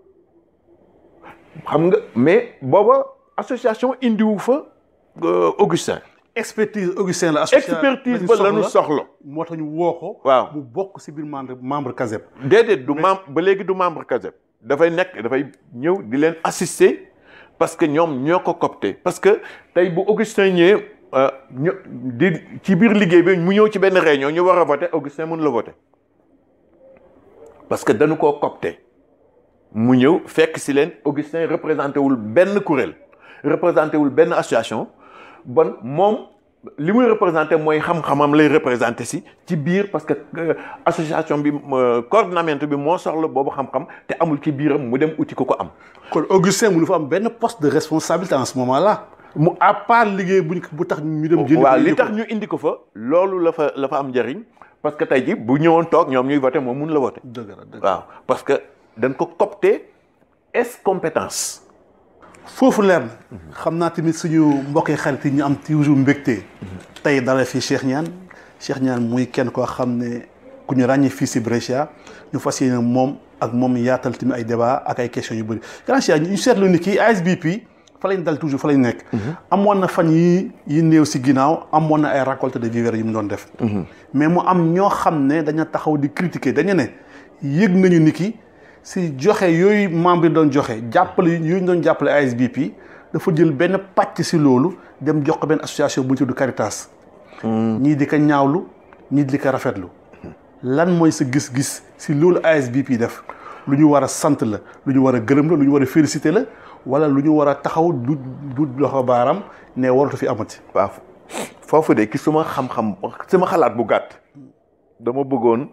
xam nga mais booba association indiwu fa Augustin expertise Augustin la. association expertise ba la ñu soxla. moo tax ñu woo ko. waaw mu bokk si biir membre membre CASEP. déedéet du membre ba léegi du membre CASEP. dafay nekk dafay ñëw di leen assister parce que ñoom ñoo ko copté parce que tey bu Augustin ñëwee ñu di ci biir liggéey bi mu ñëw ci benn réunion ñu war a voter Augustin mën la voter parce que dañu koo copté mu ñëw fekk si leen Augustin représenté wul benn kuréel représenté wul benn association. bon moom li muy représenté mooy xam-xamam lay représenté si ci biir parce que association bi coordinament bi moo soxla boobu xam-xam te amul ci biiram mu dem uti ko ko am. kon Augustin mu fa am benn poste de responsabilité en ce moment là. mu à part liggéey buñ bu tax ñu dem. jëli waaw li tax ñu indi ko fa. loolu la fa la fa am njëriñ parce que tey ji bu ñëwoon toog ñoom ñuy voté moom mun la voté. dëgg la dëgg waaw parce que dañ ko copté est compétence. foofu leer na xam naa tamit suñu mbokkee xarit yi ñu am toujours mbégte tey dala fii Cheikh Niane Cheikh Niane muy kenn koo xam ne ku ñu ràññee fii si Brescia ñu fas yéene moom ak moom yaatal tamit ay débat ak ay questions yu bëri grand Cheikh ñu seetlu ni kii ASBP fa lañ dal toujours fa lañ nekk amoon na fan yi yi néew si ginnaaw amoon na ay récolte de vivres yu mu doon def mais mu am ñoo xam ne daña taxaw di critiquer dañu ne yëg nañu ni ki si joxe yooyu membre yi doon joxe jàppale yooyu ñu doon jàppale ASBP dafa jël benn pàcc si loolu dem jox ko benn association bu ñu tudd Caritas. ñii di ko ñaawlu ñii di ko rafetlu. lan mooy sa gis-gis si loolu ASBP def lu ñu war a sant la lu ñu war a gërëm la lu ñu war a féliciter la wala lu ñu war a taxaw du du loxo baaram ne waratu fi amati. waaw foofu de ki suma xam-xam sama xalaat bu gàtt dama bëggoon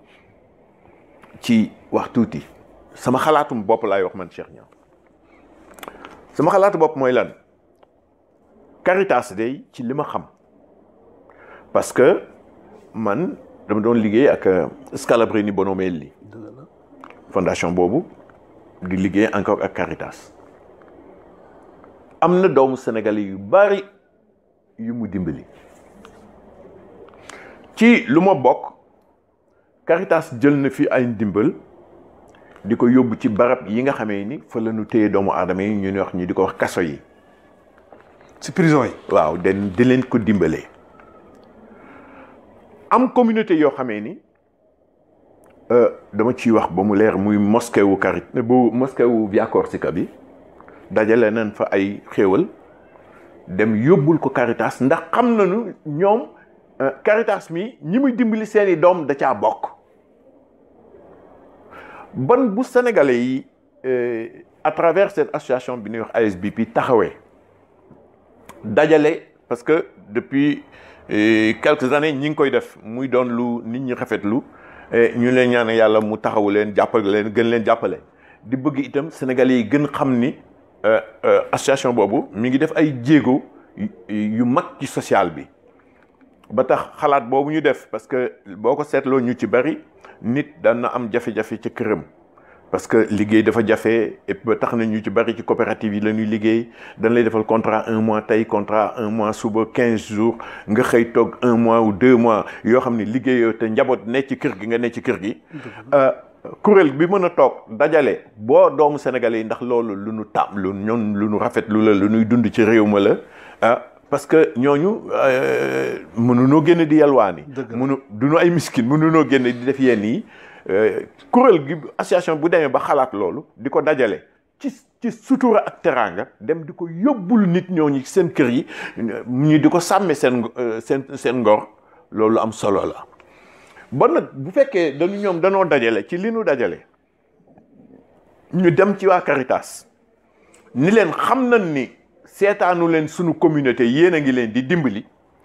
ci wax tuuti. sama xalaatum bopp laay wax man Cheikh Niang sama xalaatu bopp mooy lan Caritas day ci li ma xam parce que man dama doon liggéey ak Scalabrini Bonomelli fondation boobu di liggéey encore ak Caritas am na doomu sénégalais yu bari yu mu dimbali ci lu ma bokk Caritas jël na fi ay ndimbal di ko yóbbu ci barab yi nga xamee ni fa la ñu téye doomu aadama yi ñu wax ñu di ko wax kaso yi. ci prison yi. waaw den di leen ko dimbalee. am communauté yoo xamee ni dama ciy wax ba mu leer muy mosquée wu Carit bu mosquée wu Via Corsica bi dajale nañ fa ay xéewal dem yóbbul ko Caritas ndax xam nañu ñoom Caritas mi ñi muy dimbali seeni doom da caa bokk. ban bu sénégalais yi à travers cette association bi ñuy wax ASBP taxawee dajale parce que depuis quelques années ñi ngi koy def muy doon lu nit ñi rafetlu ñu leen ñaan yàlla mu taxawu leen jàppale leen gën leen jàppale di bëgg itam Sénégalais yi gën xam ni association boobu mi ngi def ay jéego yu mag ci social bi ba tax xalaat boobu ñu def parce que boo ko seetloo ñu ci bari nit daan na am jafe-jafe ca këram parce que liggéey dafa jafe et ba tax na ñu ci bari ci coopérative yi la ñuy liggéey dañ lay defal contrat un mois tey contrat un mois suba quinze jours nga xëy toog un mois ou deux mois yoo xam ne liggéeyoo te njaboot ne ci kër gi nga ne ci kër gi. kuréel bi mën a toog dajale boo doomu sénégalais yi ndax loolu lu nu taam lu ñoon lu nu rafet lu la lu nuy dund ci réew ma la ah parce que ñooñu mënunoo génn di yalwaani mënu duñu ay miskin mënunoo génn di def yenn yi kuréel gi association bu demee ba xalaat loolu di ko dajale ci ci sutura ak teraanga dem di ko yóbbul nit ñooñu seen kër yi ñu di ko sàmme seen seen seen ngor loolu am solo la ba nag bu fekkee dañu ñoom danoo dajale ci li nu dajale ñu dem ci waa Caritas ni leen xam nañ ni seetaanu leen sunu communauté yéen a ngi leen di dimbali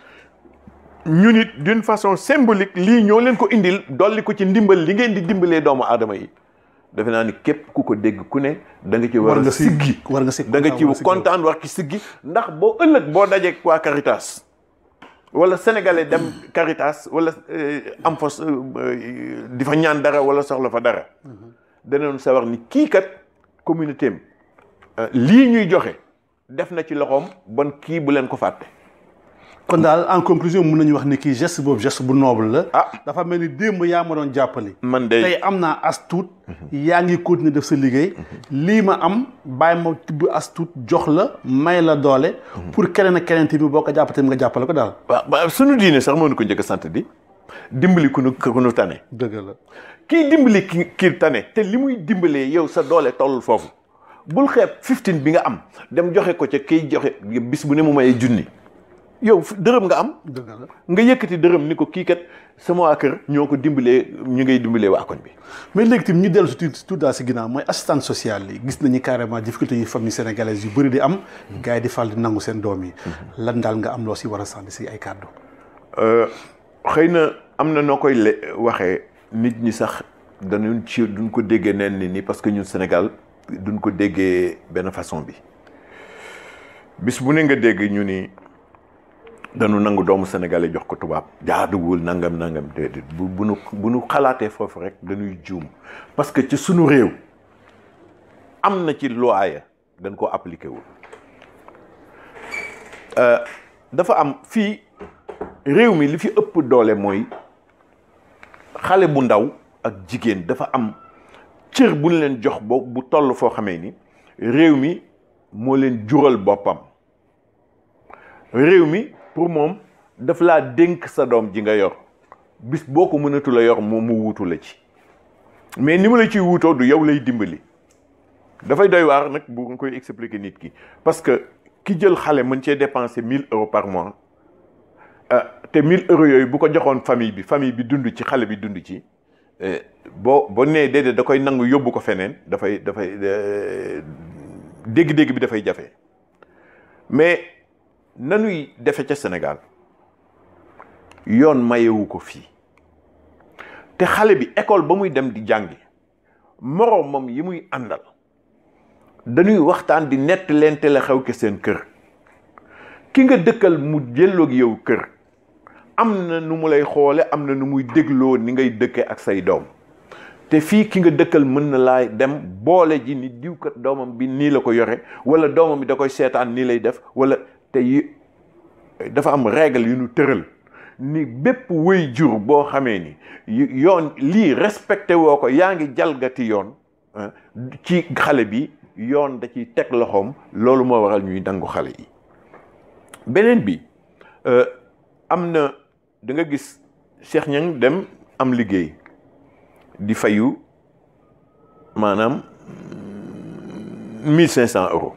ñu nit d'une façon symbolique lii ñoo leen ko indil dolli ko ci ndimbal li ngeen di dimbalee doomu aadama yi defe naa ni képp ku ko dégg ku ne da nga ci war a siggi war nga siggi da nga ci kontaan war ci siggi ndax boo ëllëg boo dajee waa Caritas wala sénégalais dem Caritas wala am fa di fa ñaan dara wala soxla fa dara danañ sawar ni kii kat communauté am lii ñuy joxe def na ci loxoom bon kii bu leen ko fàtte. kon daal en conclusion mun nañu wax ni kii geste boobu geste bu noble la. ah dafa mel ni démb yaa ma doon jàppale. man de tey am naa as tuut. yaa ngi continuer def sa liggéey. lii ma am bàyyi ma tibb as tuut jox la may la doole. pour keneen ak keneen tamit boo ko jàppatee nga jàppale ko daal. waaw sunu diine sax moo ñu ko njëkk a sant di dimbali ku nu ku nu tane. dëgg la. kii dimbali ki kii tane te li muy dimbalee yow sa doole tollul foofu bul xeeb 15 bi nga am dem joxe ko ca kiy joxe bis bu ne mu mayee junni yow dërëm nga am. dëgg la nga yëkkati dërëm ni ko kii kat sama waa kër ñoo ko dimbalee ñu ngay dimbalee waa koñ bi. mais léegi tamit ñu dellu si tuuti tuuti daal si ginnaaw mooy assistance sociale yi gis nañu carrément difficulté yi famille sénégalaise yu bëri di am. gars yi di fal di nangu seen doom yi. lan daal nga am loo si war a sànni si ay kàddu. xëy na am na noo koy le waxee nit ñi sax dañu ci duñ ko déggee neen ni nii parce que ñun Sénégal duñ ko déggee benn façon bi bis bu ne nga dégg ñu ni dañu nangu doomu sénégalais jox ko tubaab jaaduwul nangam nangam déedéet bu bu nu bu nu xalaatee foofu rek dañuy juum parce que ci sunu réew am na ci loi ya dañ koo appliqué wul dafa am fii réew mi li fi ëpp doole mooy xale bu ndaw ak jigéen dafa am cër bu ñu leen jox bo bu toll foo xamee ni réew mi moo leen jural boppam réew mi pour moom daf laa dénk sa doom ji nga yor bis boo ko mënatu la yor moom mu wuutu la ci mais ni mu la ciy wuutoo du yow lay dimbali dafay doy waar nag bu nga koy expliquer nit ki parce que ki jël xale mën cee dépenser 1000 euros par mois te 1000 euros yooyu bu ko joxoon famille bi famille bi dund ci xale bi dund ci boo boo nee déedéet da koy nangu yóbbu ko feneen dafay dafay dégg-dégg bi dafay jafe mais nanuy defe ca Sénégal yoon mayewu ko fii te xale bi école ba muy dem di jàngi moroomam yi muy àndal dañuy waxtaan di nett leente la xew ke seen kër ki nga dëkkal mu jëlloog yow kër am na nu mu lay xoole am na nu muy dégloo ni ngay dëkke ak say doom te fii ki nga dëkkal mën na laay dem boole ji ni diwkat doomam bi nii la ko yore wala doomam bi da koy seetaan nii lay def wala te yi dafa am règle yu ñu tëral ni bépp wëy jur boo xamee ni yoon lii respecté woo ko yaa ngi jalgati yoon ci xale bi yoon da ciy teg loxoom loolu moo waral ñuy dangu xale yi beneen bi am na da nga gis Cheikh Niang dem am liggéey di fayu maanaam mille cinq cent euros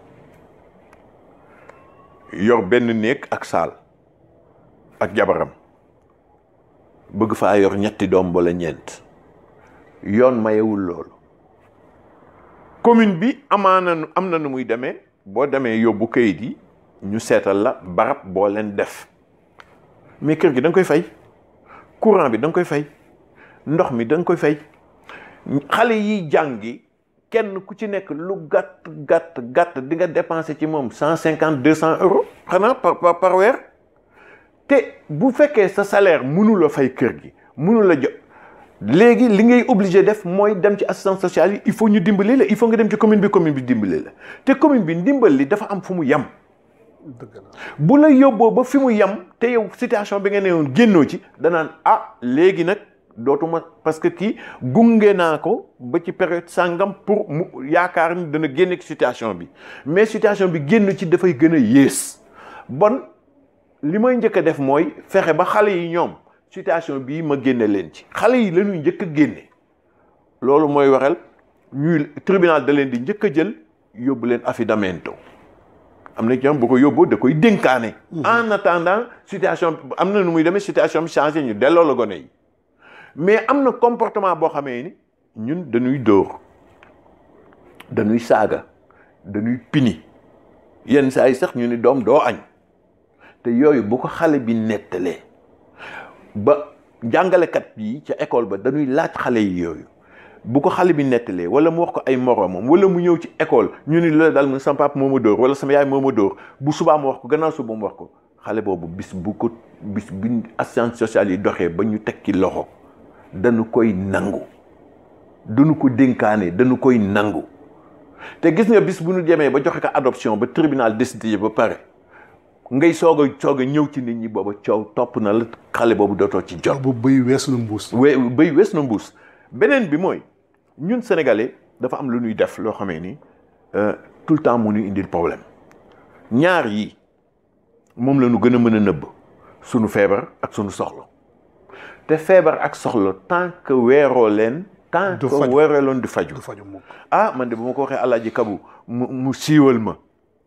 yor benn néeg ak saal ak jabaram bëgg faa yor ñetti doom wala ñeent yoon mayewul loolu commune bi amaana am na nu muy demee boo demee yóbbu kayit yi ñu seetal la barab boo leen def mais kër gi da nga koy fay courant bi da nga koy fay ndox mi da nga koy fay xale yi jàngi kenn ku ci nekk lu gàtt gàtt gàtt di nga dépenser ci moom cent cinquante deux cent euros xanaa par par par weer te bu fekkee sa salaire mënu la fay kër gi mënu la jot léegi li ngay obligé def mooy dem ci assistance sociale yi il faut ñu dimbali la il faut nga dem ci commune bi commune bi dimbali la te commune bi ndimbal li dafa am fu mu yem. dëgg la bu la yóbboo ba fi mu yem te yow situation bi nga ne woon génnoo ci danaan ah léegi nag dootuma parce que kii gunge naa ko ba ci période sàngam pour mu yaakaar ni dana génne ci situation bi mais situation bi génn ci dafay gën a yées bon li may njëkk a def mooy fexe ba xale yi ñoom situation bii ma génne leen ci xale yi la ñuy njëkk a génne loolu mooy waral ñuy tribunal da leen di njëkk a jël yóbbu leen affidamento am na ci ñoom bu ko yóbboo da koy dénkaane. en attendant situation am na nu muy demee situation bi changé ñu delloo la gone yi mais am na comportement boo xamee ni ñun dañuy dóor dañuy saaga dañuy pini yenn saa yi sax ñu ni doom doo añ te yooyu bu ko xale bi nettalee ba jàngalekat yi ca école ba dañuy laaj xale yi yooyu bu ko xale bi nettalee wala mu wax ko ay moroomam wala mu ñëw ci école ñu ni la daal mu sama papa moo ma dóor wala sama yaay moo ma dóor bu subaa mu wax ko gannaaw suba mu wax ko xale boobu bis bu ko bis bi assistance sociale yi doxee ba ñu tekki loxo dañu koy nangu dañu ko dénkaane dañu koy nangu te gis nga bis bu ñu demee ba joxe ko adoption ba tribunal décidé ba pare ngay soog a soog a ñëw ci nit ñi booba coow topp na la xale boobu dootoo ci jot. bu bëy weesu na mbuus. we bëy wees na mbuus beneen bi mooy ñun sénégalais dafa am lu ñuy def loo xamee ni tout le temps mu ñu indil problème ñaar yi moom la ñu gën a mën a nëbb sunu feebar ak sunu soxla te feebar ak soxla tant que weeroo leen. tant du que faju. weeroo leen du faju du faju mukk ah man de bu ma ko waxee alaaji kabu mu mu siiwal ma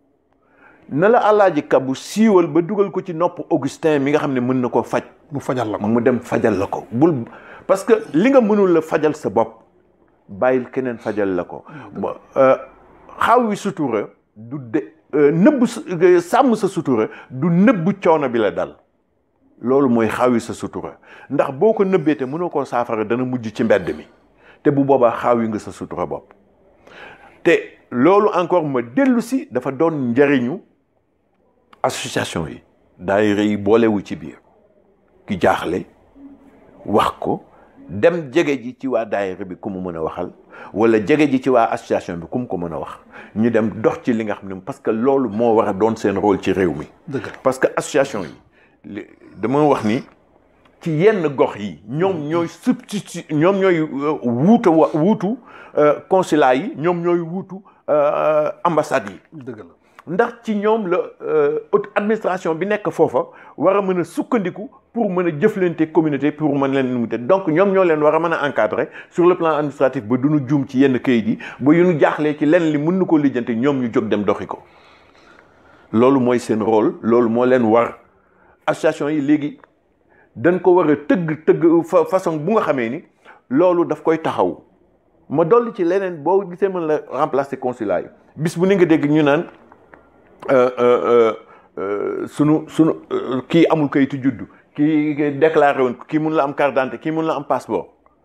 na la alaaji kabu siiwal ba dugal ko ci nopp Augustin mi nga xam ne mën na koo faj mu fajal la ko. mu dem fajal la ko bul parce que li nga mënul la fajal sa bopp bàyyil keneen fajal la ko ba xaw wi sutura du de nëbb sa- sàmm sa sutura du nëbb coono bi la dal loolu mooy xaawi sa sutura ndax boo ko nëbbee te mënoo koo saafara dana mujj ci mbedd mi te bu boobaa xaawi nga sa sutura bopp te loolu encore ma dellu si dafa doon njariñu association yi daayira yi boolewu ci biir ki jaaxle wax ko dem jege ji ci waa daayira bi ku mu mën a waxal wala jege ji ci waa association bi ku mu ko mën a wax ñu dem dox ci li nga xam ne parce que loolu moo war a doon seen rôle ci réew mi dëgg la parce que association yi li- dama wax ni ci yenn gox yi ñoom ñooy substitut ñoom ñooy euh, wuutu wa wuutu euh, consulat yi ñoom ñooy wuutu euh, ambassade yi dëgg la ndax ci ñoom la euh, haute administration bi nekk foofa war a mën a sukkandiku pour mën a jëflante communauté pour mën leen limiter donc ñoom ñoo leen war a mën a encadrer sur le plan administratif ba duñu juum ci yenn kayit yi ba yu ñu jaaxlee ci lenn li mën na koo lijjante ñoom ñu jóg dem doxi ko loolu mooy seen rôle loolu moo leen war association yi léegi dañ ko war a tëgg tëgg fa façon bu nga xamee ni loolu daf koy taxaw ma dolli ci leneen boo gisee mën la remplacer consulat yi bis bu ni nga dégg ñu naan euh, euh, euh, sunu sunu euh, kii amul kayitu juddu kii déclaré woon kii mun la am carte d'identité kii mun la am passeport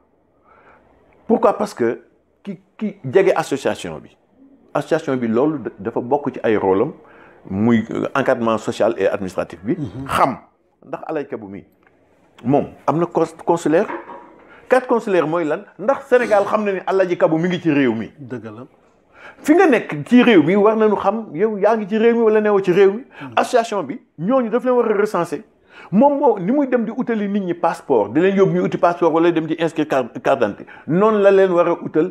pourquoi parce que ki ki jege association bi association bi loolu da- dafa bokk ci ay rôle am muy euh, encadrement social et administratif bi xam ndax alayka bu mi moom am na cons consulaire carte consulaire mooy lan ndax Sénégal xam na ni Alaaji Kabu mi ngi ci réew mi dëgg la fi nga nekk ci réew mi war nañu xam yow yaa ngi ci réew mi wala newoo ci réew mi association bi ñooñu daf leen war a recenser moom moo ni muy dem di utali nit ñi passeport di leen yóbbu ñu uti passeport wala dem di inscrire carte carte d'identité noonu la leen war a utal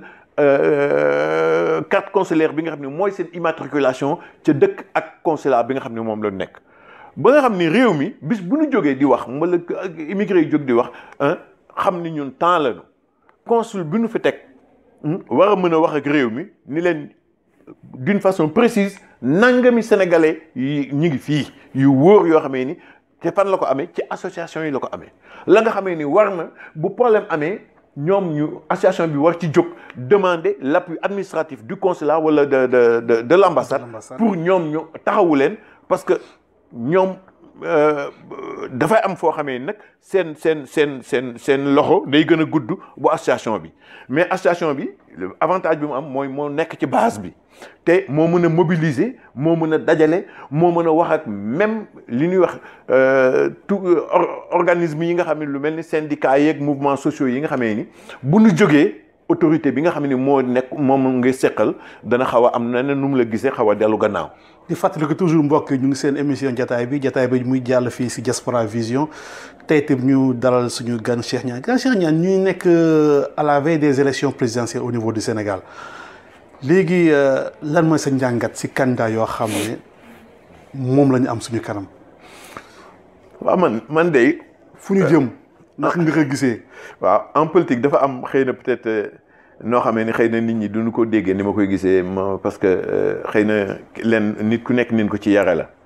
euh, carte consulaire bi nga xam ne mooy seen immatriculation ca dëkk ak consulat bi nga xam ne moom la nekk ba nga xam ni réew mi bis bu ñu jógee di wax mbala immigré yi jóg di wax ah xam ni ñun temps lañu consul bi ñu fi teg war a mën a wax ak réew mi ni leen d'une façon précise nangami sénégalais yi ñu ngi fii yu wóor yoo xamee ni te fan la ko amee ci association yi la ko amee la nga xamee ni war na bu problème amee ñoom ñu association bi war ci jóg demander l'appui administratif du consulat wala de de de de l'ambassade De l'ambassade. pour ñoom ñu taxawu leen parce que ñoom dafay am foo xamee nag seen seen seen seen seen loxo day gën a gudd bu association bi mais association bi avantage bi mu am mooy moo nekk ci base bi te moo mën a mobiliser moo mën a dajale moo mën a wax ak même li ñuy wax tout organisme yi nga xam ne lu mel ni syndicats yeeg mouvements sociaux yi nga xamee ni bu ñu jógee autorité bi nga xam ne moo nekk moom ngay seqal dana xaw a am na ne nu mu la gisee xaw a dellu gannaaw. di fàttali ko toujours mbokk ñu ngi seen émission jataay bi jataay bi muy jàll fii si Diaspora Vision tey itam ñu dalal suñu gan Cheikh Niang gan Cheikh Niang ñuy nekk à la veille des élections présidentielles au niveau du Sénégal léegi lan mooy sa njàngat si candidat yoo xam ne moom la ñu am suñu kanam. waaw man man de. fu ñu jëm. ndax nga ko gisee. waaw en politique dafa am xëy na peut-être. noo xamee ni xëy na nit ñi duñu ko déggee ni ma koy gisee ma parce que xëy na leen nit ku nekk nin ko ci yare la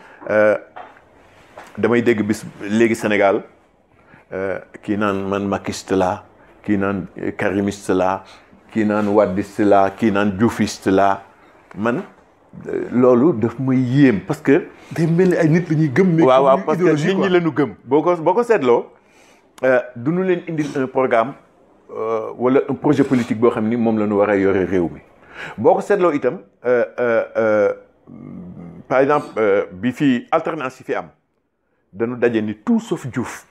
damay dégg bis léegi Sénégal kii naan man makiste la kii naan karimiste la kii naan waddiste la kii naan dioufiste la man loolu daf may yéem parce que day mel ni ay nit la ñuy gëm waaw waaw parce que nit ñi la ñu gëm boo ko boo ko seetloo duñu leen indil un programme wala un projet politique boo xam ni moom la ñu war a yore réew mi boo ko seetloo itam par exemple bi fii alternance yi fi am dañu daje ni tout sauf Diouf.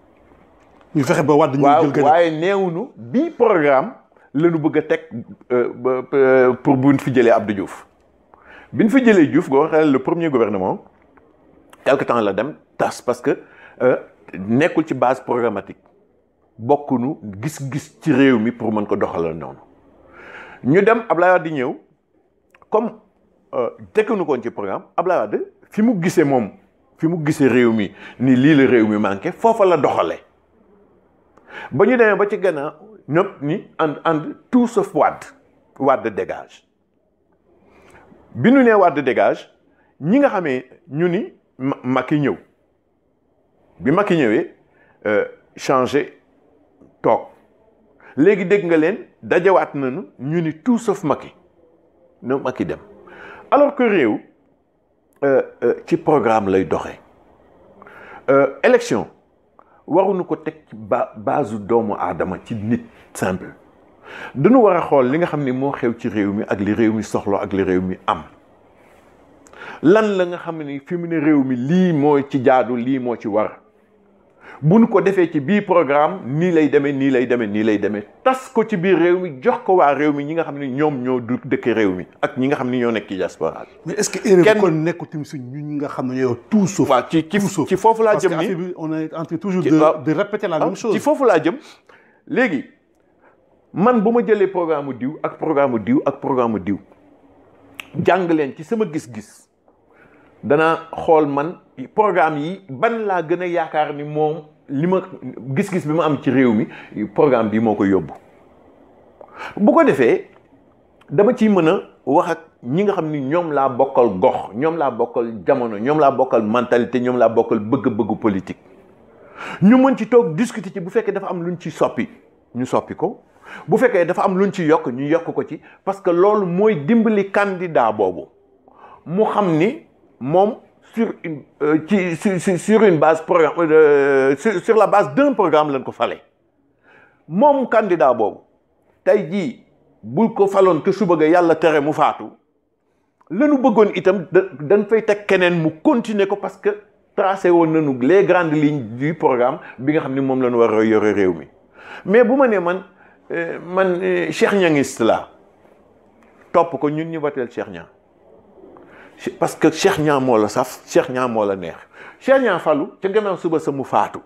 ñu fexe ba Wade ñu jël gën waaye neewuñu bii programme la ñu bëgg a teg pour bu ñu fi jëlee Abdou Diouf bi ñu fi jëlee Diouf nga waxee le premier gouvernement quelque temps la dem tas parce que nekkul ci base programmatique. bokkunu gis-gis ci réew mi pour mën ko doxalal noonu ñu dem Ablaye Wade di ñëw comme tekkuñu koon ci programme Ablaye Wade fi mu gisee moom fi mu gisee réew mi ni lii la réew mi manqué foofa la doxalee ba ñu demee ba ci gannaaw ñëpp ni ànd ànd tout sauf Wade Wade dégage bi ñu nee Wade dégage ñi nga xamee ñu ni Macky ñëw bi Macky ñëwee changé toog léegi dégg nga leen dajawaat nañu ñu ni tout sauf Macky na Macky dem alors que réew ci programme lay doxee élection waruñu ko teg ci ba base doomu aadama ci nit simple dañu war a xool li nga xam ni moo xew ci réew mi ak li réew mi soxla ak li réew mi am lan la nga xam ni fi mu ne réew mi lii moo ci jaadu lii moo ci war bu nu ko defee ci biir programme nii lay demee nii lay demee nii lay demee tas ko ci biir réew mi jox ko waa réew mi ñi nga xam ne ñoom ñoo du dëkk réew mi ak ñi nga xam ne ñoo nekk ci diaspora bi. mais est-ce que erreur bi kon nekkul tamit suñ ñun nga xam ne yow tout sauf. waaw ci ci ci foofu laa jëm parce que ni affaire bi on est en train toujours de de répéter la même chose. ci foofu laa jëm léegi man bu ma jëlee programme diw ak programme diw ak programme diw jàng leen ci sama gis-gis danaa xool man programme yi ban laa gën a yaakaar ni moom li ma gis-gis bi ma am ci réew mi programme bi moo ko yóbbu bu ko defee dama ciy mën a wax ak ñi nga xam ni ñoom laa bokkal gox ñoom laa bokkal jamono ñoom laa bokkal mentalité ñoom laa bokkal bëgg-bëggu politique ñu mën ci toog discuter ci bu fekkee dafa am luñ ci soppi ñu soppi ko bu fekkee dafa am luñ ci yokk ñu yokk ko ci parce que loolu mooy dimbali candidat boobu mu xam ni moom sur une ci sur sur une base programme sur sur la base d'un programme lañ ko fale moom candidat boobu tey jii bul ko faloon que suba ga yàlla tere mu faatu lanu bëggoon itam da dañ fay teg keneen mu continuer ko parce que tracé woon nañu les grandes lignes du programme bi nga xam ni moom la ñu war a yore réew mi mais bu ma nee man man Cheikh Niangiste la topp ko ñun ñu wateel Cheikh Niang parce que Cheikh Niang moo la saf Cheikh Niang moo la neex Cheikh Niang falu ca gannaaw suba sa mu faatu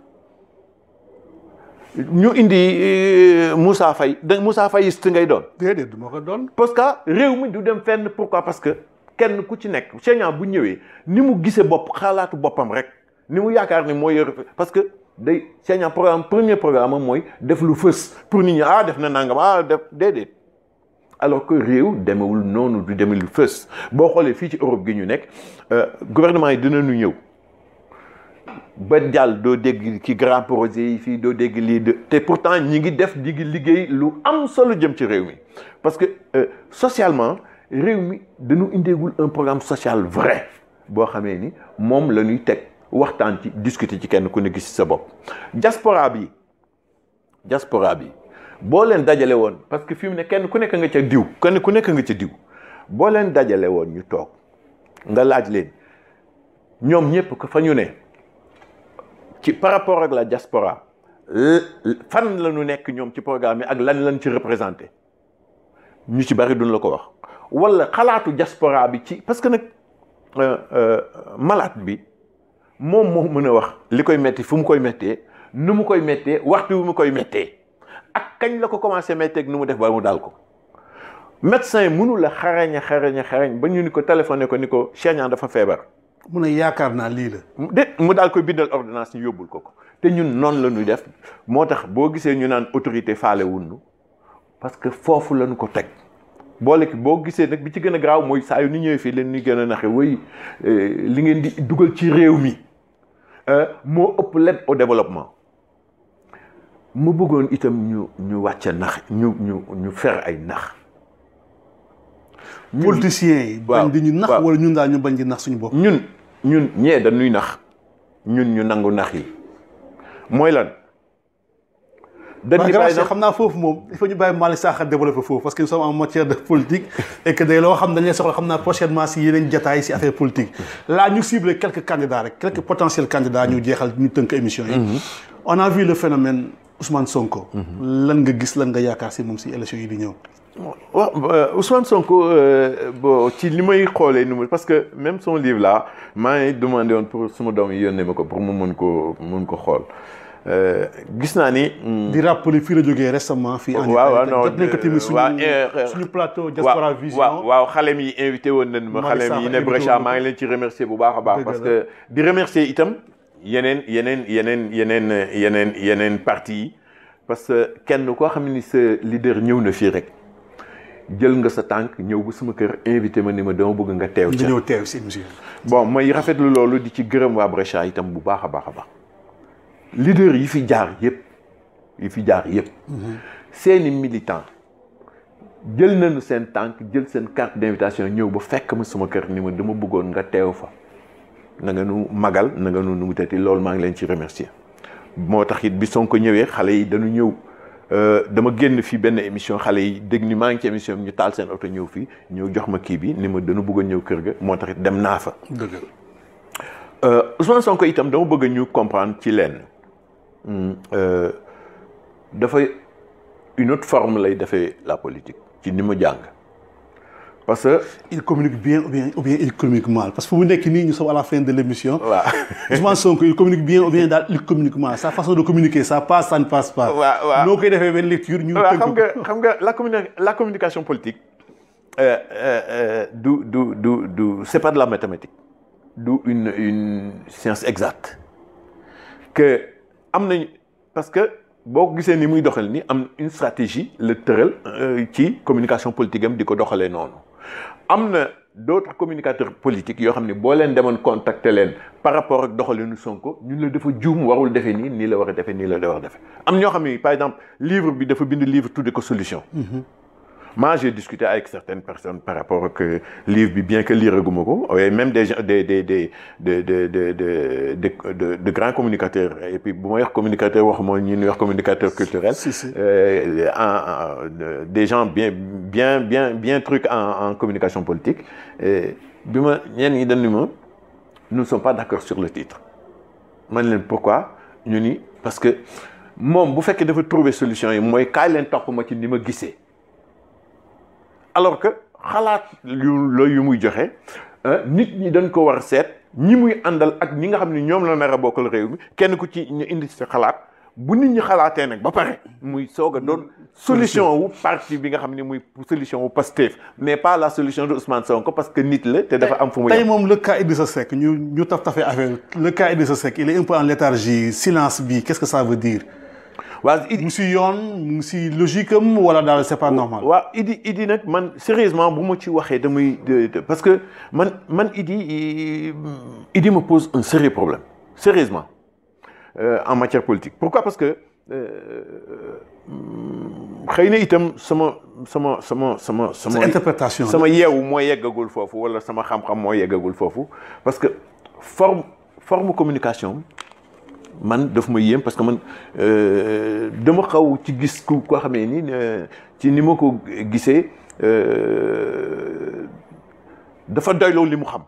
ñu indi Moussa Faye da Moussa Fayiste ngay doon. déedéet du ma ko doon. parce que réew mi du dem fenn pourquoi parce que kenn ku ci nekk Cheikh Niang bu ñëwee ni mu gisee bopp xalaatu boppam rek ni mu yaakaar ni mooy yor parce que day Cheikh Niang programme premier programme mooy def lu fës pour nit ñi ah def na nangam ah def déedéet. alors que réew demewul noonu du deme lu fës boo xoolee fii ci Europe gi ñu nekk gouvernement yi dinañu ñëw ba jàll doo dégg ki grand projet yi fii doo dégg lii de te pourtant ñi ngi def ñi ngi liggéey lu am solo jëm ci réew mi parce que socialement réew mi dañu indeegul un programme social vrai boo xamee ni moom la ñuy teg waxtaan ci discuter ci kenn ku ne gis sa bopp diaspora bi diaspora bi boo leen dajale woon parce que fi mu ne kenn ku nekk nga ca diw kenn ku nekk nga ca diw boo leen dajale woon ñu toog nga laaj leen ñoom ñëpp ko fa ñu ne ci par rapport ak la diaspora fan la ñu nekk ñoom ci programme yi ak lan lañ ci représenté ñu ci bari duñ la ko wax wala xalaatu diaspora bi ci parce que nag malade bi moom moo mën a wax li koy metti fu mu koy mettee nu mu koy mettee waxtu wu mu koy mettee ak kañ la ko commencé metteeg nu mu def ba mu daal ko médecin mënu la xarañ xarañ xarañ ba ñu ni ko téléphoné ko ni ko Cheikh Niang dafa feebar mu ne yaakaar naa lii la. de mu daal koy bindal ordonnance ñu yóbbul ko ko te ñun noonu la ñuy def moo tax boo gisee ñu naan autorité faale wunnu parce que foofu lañu ko teg boole ki boo gisee nag bi ci gën a graaw mooy saa yu ni ñëwee fii leen ñu gën a naxe way li ngeen di dugal ci réew mi moo ëpp l'aide au développement mu bëggoon itam ñu ñu wàcce nax ñu ñu ñu fer ay nax politiciens yi. bañ di ñu nax wala ñun daal ñu bañ di nax suñu bopp. ñun ñun ñee dañuy nax ñun ñu nangu nax yi mooy lan. dañ di bàyyi xam naa foofu moom il faut ñu bàyyi Malick Sakho développé foofu parce que nous sommes en matière de politique et que day loo xam dañ lay soxla xam naa prochainement si yeneen jataay si affaire politique. là ñu ciblé quelques candidats rek quelques potentiels candidats ñu jeexal ñu tënk émission yi. on a vu le phénomène Ousmane Sonko. lan nga gis lan nga yaakaar si moom si élection yi di ñëw. waaw Ousmane Sonko bon ci li may xoolee nu mu parce que même son livre là maa ngi demandé woon pour suma doom yi yónnee ma ko pour mu mën ko mën ko xool gis naa ni. di rappeler fii la jógee récemment. fii en waaw waaw non jot nañ ko tamit suñu suñu plateau Diaspora Vision. waaw waaw xale mi invité woon nañ ma xale mi ne Brescia maa ngi leen ci remercier bu baax a baax. parce que di remercier itam yeneen yeneen yeneen yeneen yeneen yeneen parti yi parce que kenn koo xam ni sa leader ñëw na fii rek. jël nga sa tànk ñëw ba sama kër invité ma ni ma dama bëgg nga teew ca ñëw teew si émission bon may rafetlu loolu di ci gërëm waa Brescia itam bu baax a baax a baax leader yi fi jaar yëpp yi fi jaar yëpp seeni militant jël nañu seen tànk jël seen carte d'invitation ñëw ba fekk ma sama kër ni ma dama bëggoon nga teew fa na nga nu magal na nga nu nu mu tati loolu maa ngi leen ci remercier moo tax it bi Sonko ñëwee xale yi dañu ñëw dama génn fii benn émission xale yi dégg ni maa ngi ci émission bi ñu taal seen oto ñëw fii ñëw jox ma kii bi ni ma dana bëgg a ñëw kër ga moo tax it dem naa fa. dëgg Ousmane Sonko itam dama bëgg ñu comprendre ci lenn dafa une autre forme lay defee la politique ci ni ma jàng parce que. il communique bien ou bien ou bien il communique mal parce que fu mu nekk nii ñu sommes à la fin de l'émission. waaw Ousmane Sonko il communique bien ou bien daal il communique mal sa façon de communiquer ça passe ça ne passe pas. waaw waaw noo koy defee benn lecture ñu. waaw xam nga xam nga la communi la communication politique du du du du c'est pas de la mathématique du une une science exacte que am nañ parce que boo ko gisee ni muy doxal ni am une stratégie la tëral ci communication politique am di ko doxalee noonu am na d'autres communicateurs politiques yoo xam ne boo leen demoon contacter leen par rapport ak doxalinu Sonko ñun la dafa juum warul defee nii nii la war a defee nii la war a defee am ñoo xam ne par exemple livre bi dafa bind livre tudde ko solution moi j'ai discuté avec certaines personnes par rapport ak livre bi bien que lire guma ko et même des gens des des des de de de de de de grands communicateurs et puis bu ma wax communicateur wax mooy ñi ñuy wax communicateur culturel Si, si. euh, en- en- des gens bien bien bien bien trucs en en communication politique et bi ma ñenn ñi dañ ni ma nous ne sommes pas d'accord sur le titre man leen pourquoi ñu ni parce que moom bu fekkee dafa trouver solution yi mooy kaay leen topp ma ci ni ma gisee alors que xalaat yu la yu muy joxe euh, nit ñi dañ ko war a seet ñi muy àndal ak ñi nga xam ne ñoom la nar a bokkal réew mi kenn ku ci ñu indi sa xalaat bu nit ñi xalaatee nag ba pare muy soog a doon solution wu parti bi nga xam ne muy solution wu Pastef mais pas la solution de Ousmane Sonko parce que nit la te dafa am fu mu tey yem. moom le cas Idrissa Seck ñu ñu taf tafee affaire le cas Idrissa Seck il est un peu en léthargie silence bi qu'est-ce que ça veut dire waa Idi mu si yoon mu si logique am wala daal c'est pas normal waaw Idi Idi nag man sérieusement bu ma ci waxee damay de- de- parce que man man Idi Idi me pose un sérieux problème sérieusement euh, en matière politique pourquoi parce que euh, xëy na itam sama sama sama sama sama sa interprétation sama yeewu moo yeggagul foofu wala sama xam-xam moo yeggagul foofu parce que forme forme communication man daf ma yéem parce que man dama xaw ci gis ku koo xamee ni ci ni ma ko gisee dafa doyloo li mu xam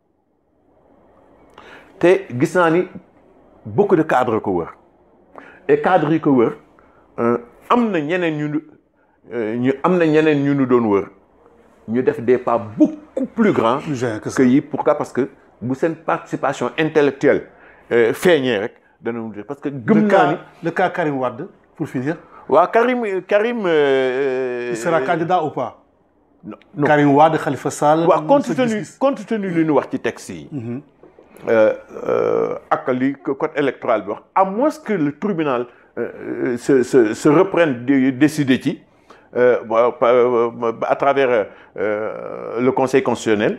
te gis naa ni beaucoup de cadres ko wër et cadres yi ko wër am na ñeneen ñu ñu am na ñeneen ñu nu doon wër ñu def des pas beaucoup plus grands que yi pourquoi parce que bu seen participation intellectuelle feeñee rek dana mu parce que gëm naa ni le cas Karim Wade pour finir waaw Karim Karim il sera candidat ou pas non non Karim Wade Khalifa Sall waaw compte tenu compte tenu li ñu wax ci texte yi ak li code électoral bi wax à moins que le tribunal se se se reprenne de décider ci à travers le conseil constitutionnel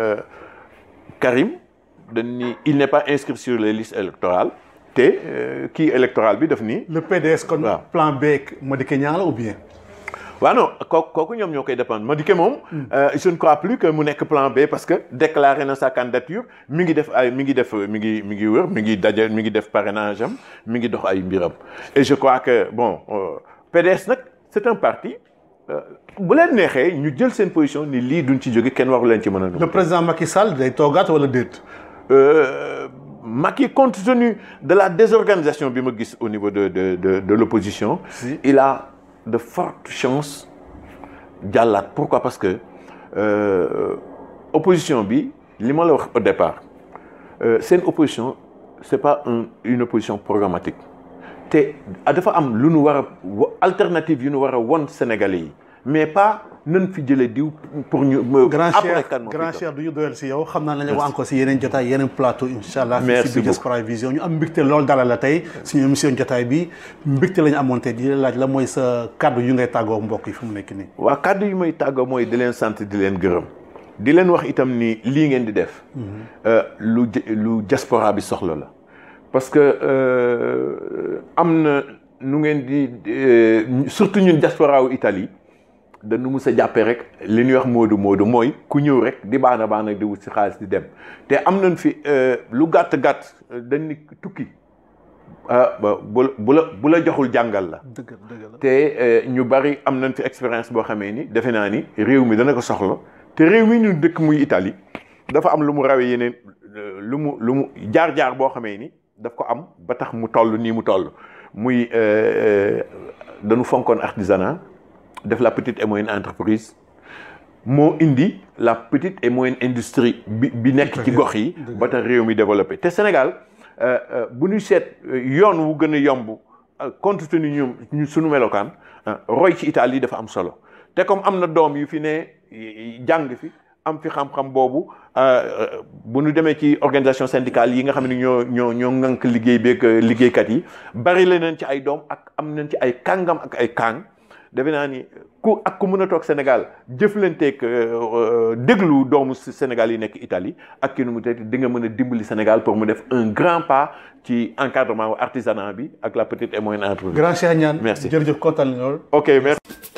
Karim dañ ni il n'est pas inscrit sur les listes électorales te kii électoral bi daf ni le PDS kon waaw. plan B Madické Niang la ou bien waaw non kooku kooku ñoom ñoo koy dépendre Madické moom je ne crois plus que mu nekk plan B parce que déclaré na sa candidature mi ngi def ay mi ngi def mi ngi mi ngi wër mi ngi daje mi ngi def parrainage am mi ngi dox ay mbiram et je crois que bon euh, PDS nag c'est un parti euh, bu leen neexee ñu jël seen position ni lii duñ ci jóge kenn waru leen ci mën a le président Macky Sall day toogaat wala déet Euh, Macky compte tenu de la désorganisation bi ma gis au niveau de de de de l'opposition Si. il a de fortes chances jàllaat pourquoi parce que euh, opposition bi li ma la wax au départ euh, seen opposition c'est pas un une opposition programmatique te dafa am lu nu war a wa- alternative yu nu war a won Sénégalais yi mais pas nan fi jëlee diw pour ñu. grand après cher kan moo fi grand toog. cher du ñu doyal si yow xam naa nañu wax encore si yeneen jotaay yeneen plateau incha allah Merci si biir Diaspora Vision ñu am mbégte loolu dalal la tey suñu émission jotaay bi mbégte la ñu amoon tey di la laaj la mooy sa kàddu yu ngay tàggoo mbokk yi fu mu nekk nii waa kàddu yi may tàggoo mooy di leen sant di leen gërëm di leen wax itam ni lii ngeen di def euh, lu j- lu diaspora bi soxla la parce que euh, am na nu ngeen di euh, surtout ñun diaspora wu Italie dañu mus a jàppee rek li ñuy wax moodu moodu mooy ku ñëw rek di baana baana di wut si xaalis di dem te am nañ fi euh, lu gàtt gàtt dañ ni tukki ah ba bu la bu la bu la joxul jàngal la. dëgg dëgg la te euh, ñu bari am nañ fi expérience boo xamee ni defe naa ni réew mi dana ko soxla te réew mi ñu dëkk muy Italie dafa am lu mu rawee yeneen euh, lu mu lu mu jaar-jaar boo xamee ni daf ko am ba tax mu toll nii mu toll muy euh, euh, dañu fonkoon artisanat def la petite et moyenne entreprise moo indi la petite et moyenne industrie bi bi nekk ci gox yi ba tax réew mi développé te Sénégal euh, euh, bu ñu seet euh, yoon wu gën a yomb euh, compte tenu ñoom ñu suñu melokaan ah, roy ci Italie dafa am solo te comme am na doom yu fi ne y- jàng fi am fi xam-xam boobu euh, euh, bu ñu demee ci organisation syndicale yi nga xam ne ñoo ñoo ñoo ŋànk liggéey beeg euh, liggéeykat yi bari la nañ ci ay doom ak am nañ ci ay kàngam ak ay kàng defe naa ni ku ak ku mën a toog Sénégal jëflanteeg déglu doomu Sénégal yi nekk Italie ak ki nu mu teg di nga mën a dimbali Sénégal pour mu def un grand pas ci encadrement wu artisanat bi ak la petite et moyenne entreprise. grand Cheikh Niane Merci. jërëjëf kontaan nañu lool ok merci.